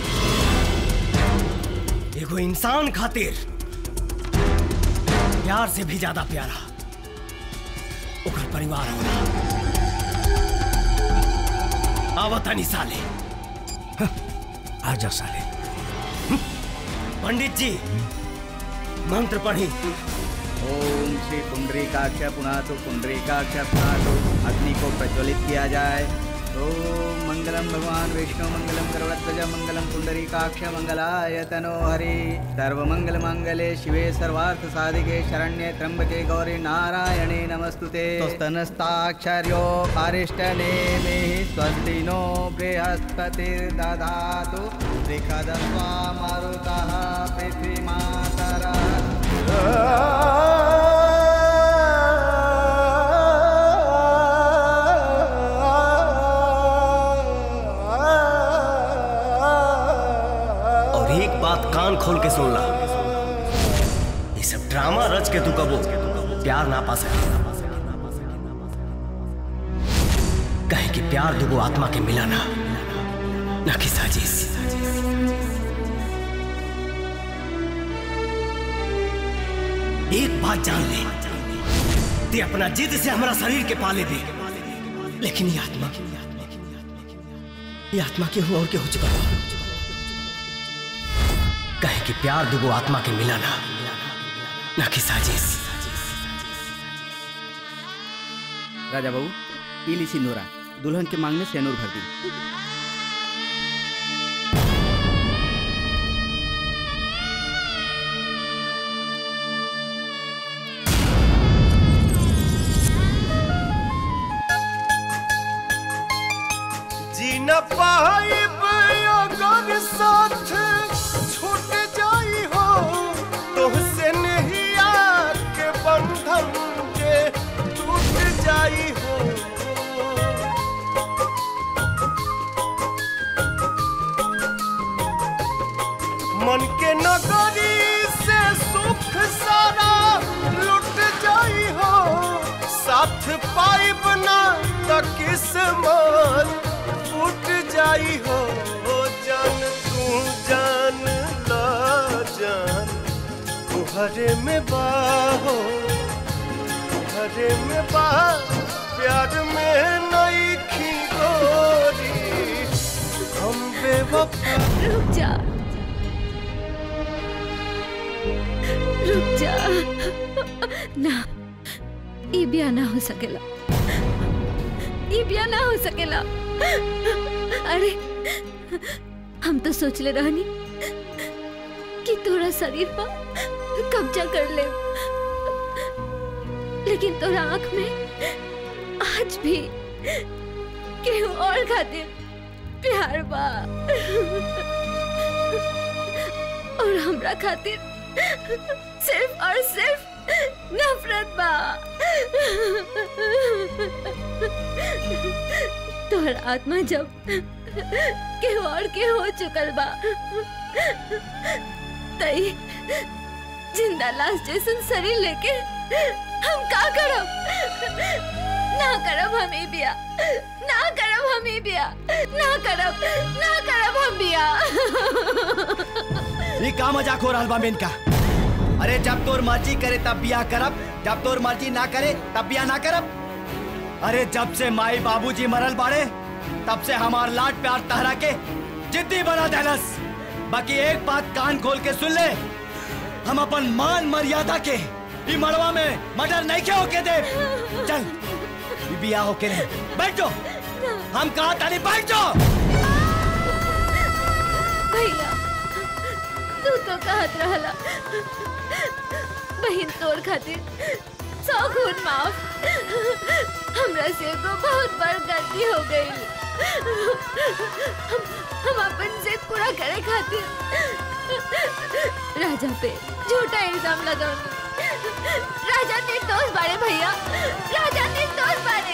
एगो इंसान खातिर प्यार से भी ज्यादा प्यारा ओकर परिवार होला आवतनी साले आजा साले पंडित जी मंत्र पढ़ी ओम श्री पुंडरीकाक्ष पुनातु पुंडरीकाक्ष पुनातु अग्नि को प्रज्वलित किया जाए ओम मंगलम भगवान विष्णु मंगलम करुणध्वज मंगलम पुंडरीकाक्ष मंगलाय तनो हरि सर्वमंगल मंगले शिवे सर्वार्थ साधिके शरण्ये त्र्यंबके गौरी नारायणे नमस्तुते स्तनस्ताक्षर्यो अरिष्टनेमि स्वस्ति नो बृहस्पतिर्दधातु त्रिखदस्वा मरुतः और एक बात कान खोल के सुन ला ये सब ड्रामा रच के तू कबो प्यार ना पा सके कहे कि प्यार दुगो आत्मा के मिला ना ना कि साजिश एक बात जान ले ते अपना जिद से हमारा शरीर के पाले भी लेकिन ये आत्मा ये आत्मा के हो और के हो चुका है कहे कि प्यार दुगो आत्मा के मिला ना ना कि साजिश राजा बाबू पीली सिंदूरा दुल्हन के मांग में सेनूर भर दी जी न पाइब अगर साथ छूट जाई हो तुहसे नहीं के बंधन के टूट जाई हो मन के नगरी से सुख सारा लुट जाई हो साथ पाइब ना त किस्मत फूट जाई हो ओ जान तू जान ला जान तुहरे में बाहो तुहरे में बा प्यार में नई खी गोरी हम बेवफा रुक जा रुक जा ना ई ब्याह ना हो सकेला ई ब्याह ना हो सकेला अरे हम तो सोच ले रहनी कि तोरा शरीर पर कब्जा कर ले लेकिन तोरा आंख में आज भी केहू और खातिर प्यार बा और हमरा खातिर सिर्फ और सिर्फ नफरत बा तोहर आत्मा जब के और के हो चुकल बा तई जिंदा लाश जैसन शरीर लेके हम का करब ना करब हम ई बिया ना करब हम ई बिया ना करब ना करब हम बिया ये का मजाक हो रहा बा मेन का अरे जब तोर मर्जी करे तब बिया करब जब तोर मर्जी ना करे तब बिया ना करब अरे जब से माई बाबूजी मरल बाड़े तब से हमार लाड प्यार तहरा के जिद्दी बना देलस बाकी एक बात कान खोल के सुन ले हम अपन मान मर्यादा के ई मड़वा में मर्डर नहीं के होके दे चल ई बिया होके रहे बैठ जाओ हम कहा ताली बैठ जाओ भैया तू तो कहत रहला बहन तोर खातिर सौ खून माफ हमरा से एगो बहुत बड़ गलती हो गई हम हम अपन जिद पूरा करे खातिर राजा पे झूठा इल्जाम लगाऊंगी राजा निर्दोष बारे भैया राजा निर्दोष बारे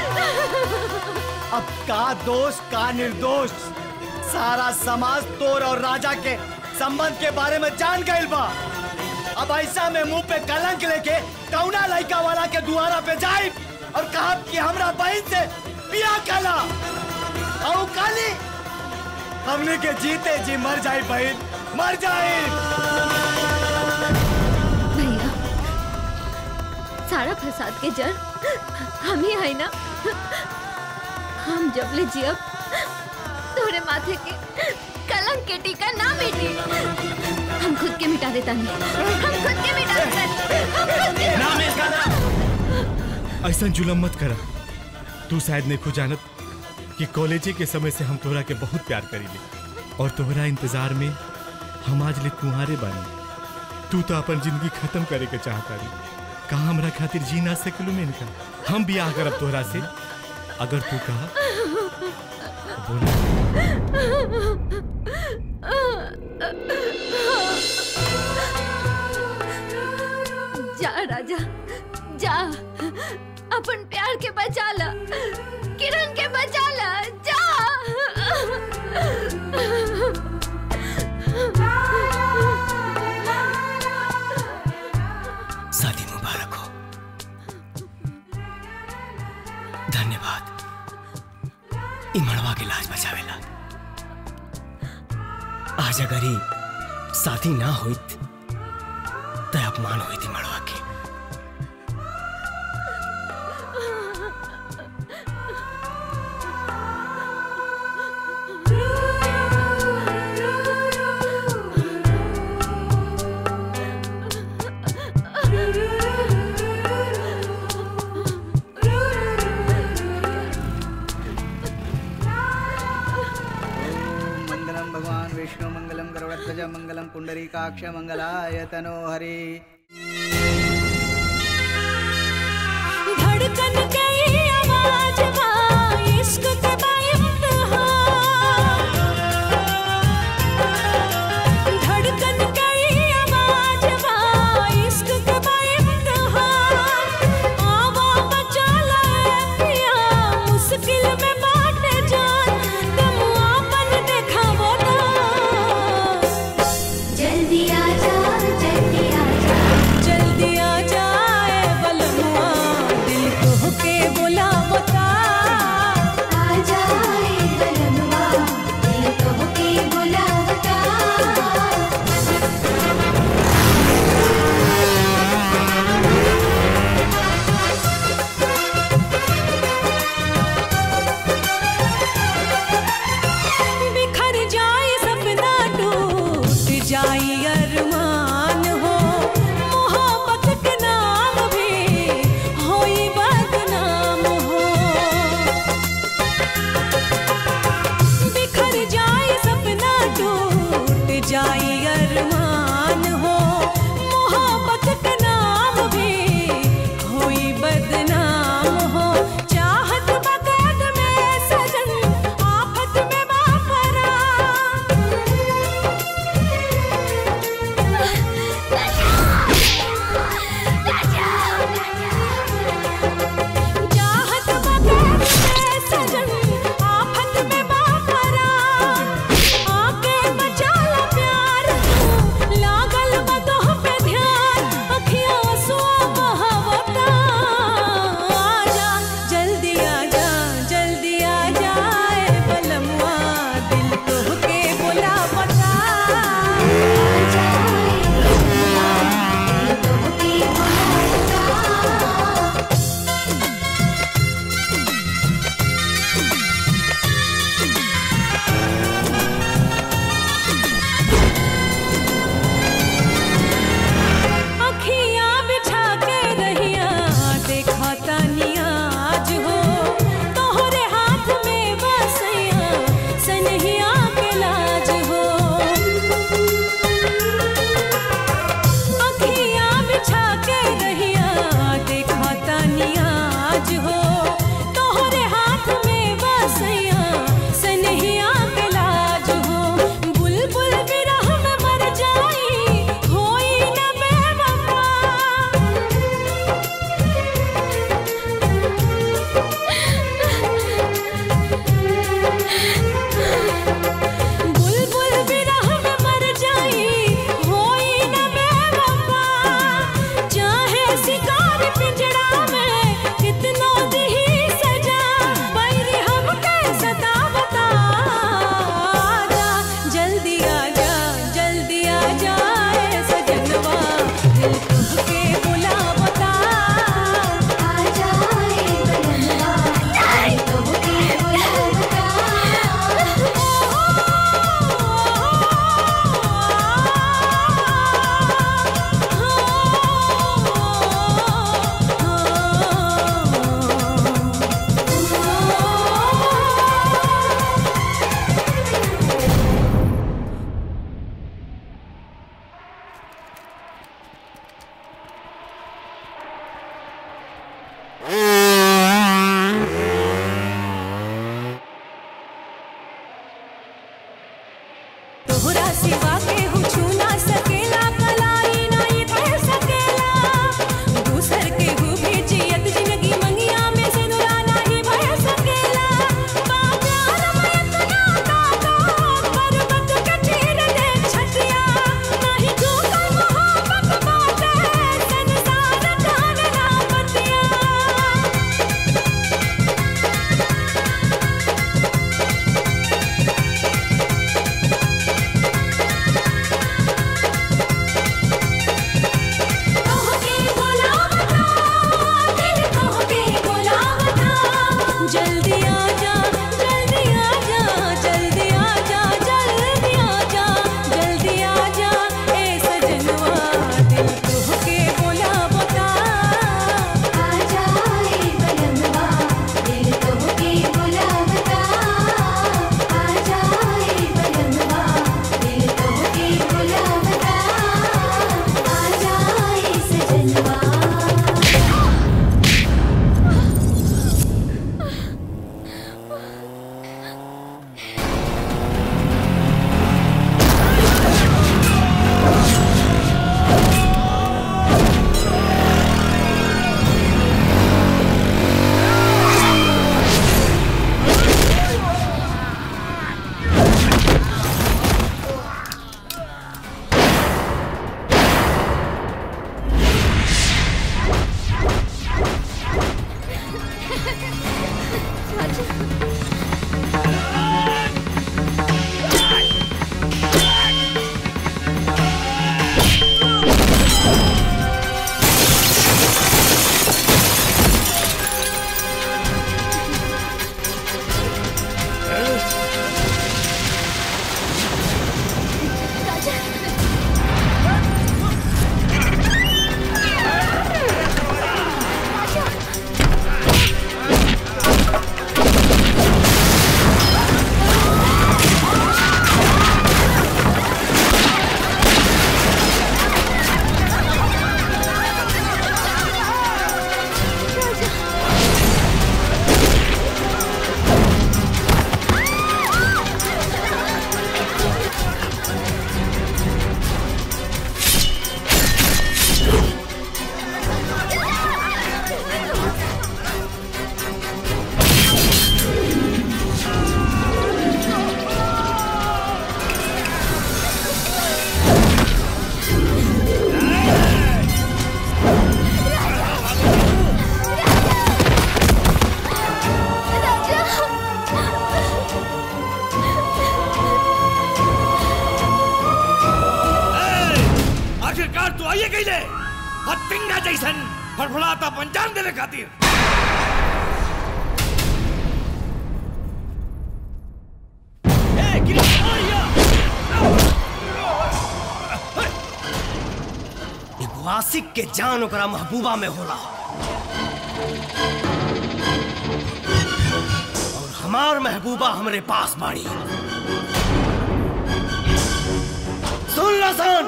अब का दोष का निर्दोष सारा समाज तोर और राजा के संबंध के बारे में जान गइल बा अब ऐसा में मुंह पे कलंक लेके कौना लड़का वाला के दुआरा पे जाए और कहा कि हमरा बहन से बिया कला और काली हमने के जीते जी मर जाए बहन मर जाए भैया सारा फसाद के जड़ हम ही है ना हम जब ले जियब तोरे माथे के कलंक के टीका ना मिटी हम खुद के मिटा देता नहीं हम खुद के मिटा देता हम खुद के ऐसा जुलम मत करा तू शायद नहीं खुद जानत कि कॉलेजे के समय से हम तोहरा के बहुत प्यार करीले और तोहरा इंतजार में हम आज ले कुंवारे बानी तू तो अपन जिंदगी खत्म करे के चाहता रही कहा हमरा खातिर जी ना सकलू में इनका हम बियाह करब तोहरा से अगर तू कहा जा राजा जा अपन प्यार के बचा ला किरण के बचा ला जा शादी मुबारक हो धन्यवाद ई मड़वा के लाज बचावेला आज अगर ही शादी ना होइत तो अपमान होइत ई मड़वा के मंगलम भगवान विष्णु मंगलम गरुड़ध्वज मंगलम पुंडरीकाक्ष मंगलाय तनो हरि धड़कन गई आवाज माँ इश्क के बाइम्तिहान धड़कन गई आवाज माँ इश्क के बाइम्तिहान आवा बचा लाए पिया मुश्किल में बाटे जान तुम आपन देखावो ना जल्दी आ जा जल्दी आ जा जल्दी आ जाए बलनुआ दिल को के बुलावता गई ले हत्तिंगा जैसन फड़फड़ाता पंचान देने खातिर एगो आशिक के जान ओकरा महबूबा में होला और हमार महबूबा हमरे पास बाड़ी सुन ला सन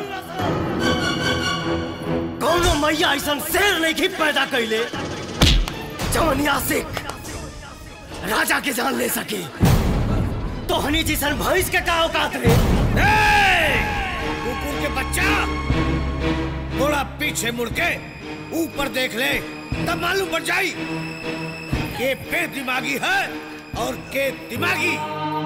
कौनो मैया ऐसन शेर नहीं की पैदा कैले जवन आशिक राजा के जान ले सके तो हनी जिसन भैंस के का औकात रे कुकुर के बच्चा थोड़ा पीछे मुड़ के ऊपर देख ले तब मालूम पड़ जाई के बे दिमागी है और के दिमागी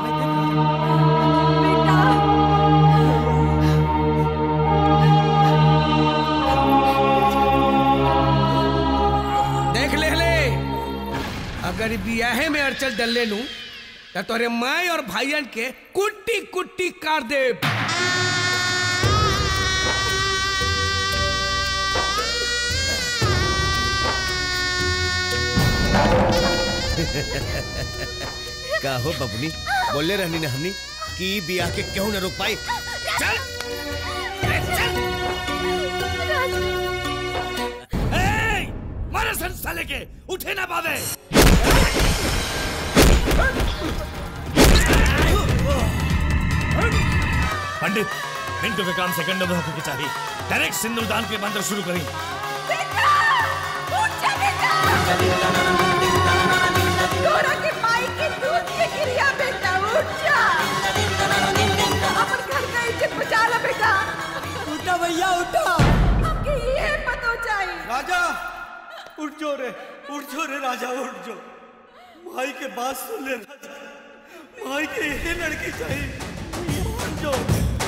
देख ले ले अगर बियाहे में अड़चल डल लू तो तोरे माई और भाईयन के कुट्टी कुट्टी काट दे का हो बबुनी बोले रहनी ना हमनी कि ई बियाह के क्यों न रोक पाई चल ए, मारे सन साले के उठे ना पावे पंडित मिनटों के काम सेकंडों में होकर के चाहिए डायरेक्ट सिंदूरदान के मंत्र शुरू करें तोरा के माई के दूध के गिरिया बेटा उठ जा अपन घर का इज्जत बचा ला बेटा उठा भैया उठा हमके ये पतो चाहिए राजा उठ जो रे उठ जो रे राजा उठ जो भाई के बात सुन ले राजा भाई के ये लड़की चाहिए उठ जो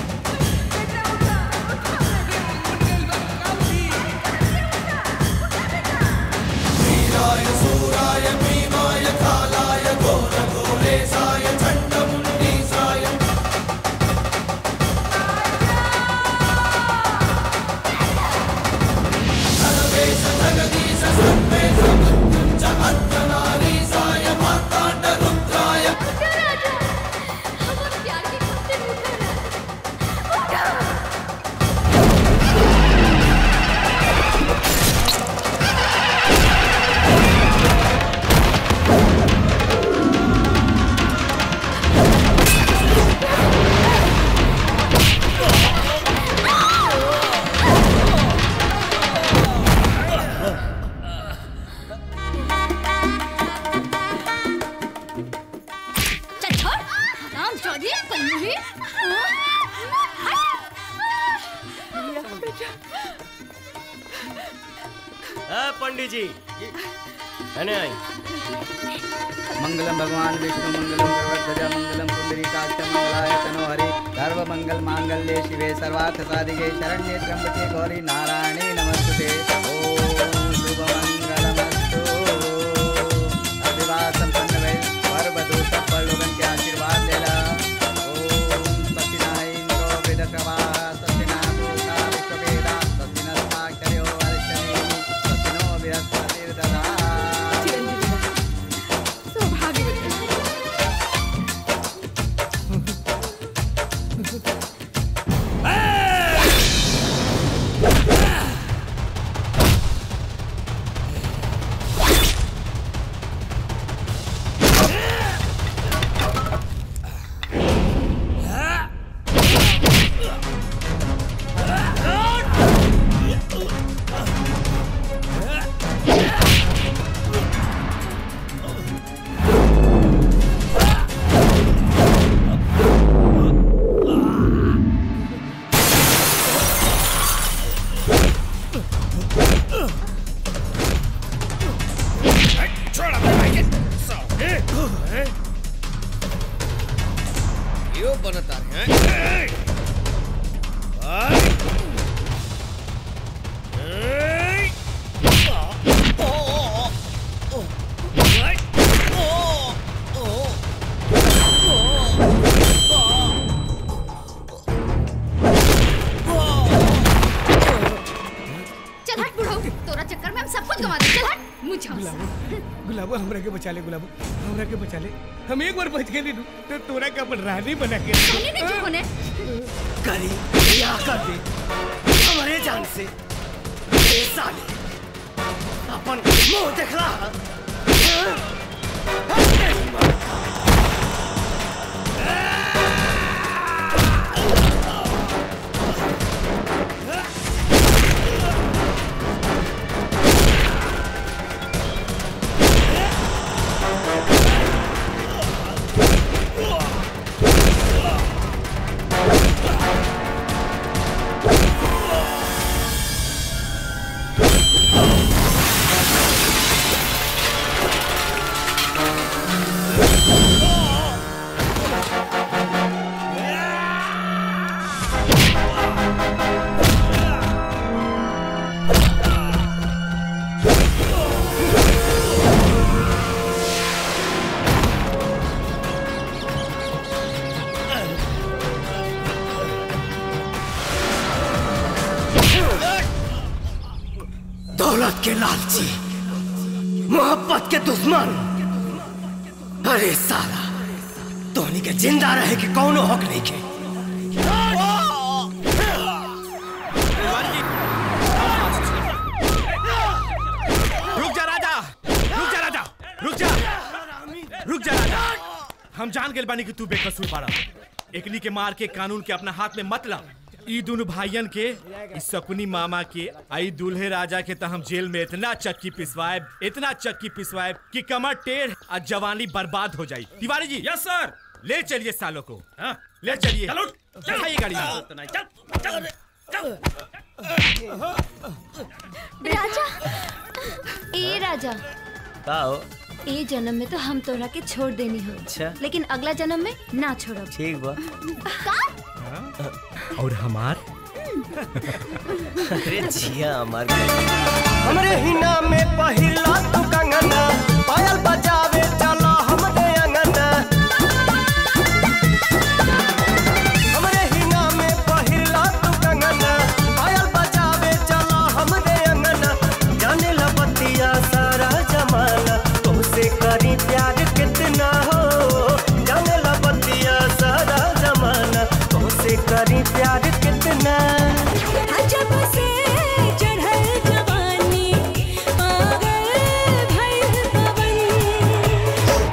चल छोड़ राम चौधरी कन्नूरी ए, पंडित जी अने आई मंगलम भगवान विष्णु मंगलम सर्वध्वजा मंगलम पुंडरीकाक्ष मंगलाय तनो हरि सर्व मंगल मांगल्ये शिवे सर्वार्थ साधिके शरण्ये त्र्यंबके गौरी नारायणे नमस्ते ओम शुभ मंगलमस्तु अभिवाह संपन्न भइल वर वधु सब लोगन के आशीर्वाद लेला ओम सत्यनारायण इंद्रो वेदक्रवा सत्यनाभूता विश्ववेदा सत्यनस्ताक्षर्यो वर्षणे सत्यनो बृहस्पतिर्दधा छोड़ अपने भाई के साले यो बनता है बचा ले गुलाबो हमरा के बचा ले हम एक बार बच गए तो तोरा का अपन रानी बना के करी या कर दे हमारे जान से ए साले अपन मुंह देखला दौलत के लालची मोहब्बत के दुश्मन अरे साला तोहनी के जिंदा रहे के कौनो हक नहीं के रुक जा राजा रुक जा राजा रुक जा रुक जा राजा हम जान गए बानी कि तू बेकसूर बाड़ा एकनी के मार के कानून के अपना हाथ में मत ला ई दोनों भाइयन के ई सकुनी मामा के आई दूल्हे राजा के त हम जेल में इतना चक्की पिसवाए इतना चक्की पिसवाए कि कमर टेढ़ और जवानी बर्बाद हो जाई तिवारी जी यस सर ले चलिए सालों को हाँ, ले चलिए चढ़ाइए गाड़ी में राजा ए राजा का हो ए जन्म में तो हम तोरा के छोड़ देनी हो अच्छा लेकिन अगला जन्म में ना छोड़ब ठीक बा का और हमार अरे जिया हमार हमरे हिना में पहिला तू कंगना पायल बजावे चला हमरे अंगना हमरे हिना में पहिला तू कंगना पायल बजावे चला हमरे अंगना जाने ला बतिया सारा जमाना तुमसे करी प्यार कितना हो जाने ला बतिया सारा जमाना तुमसे करी प्यार कितना जब से चढ़ल जवानी पागल भइल पवन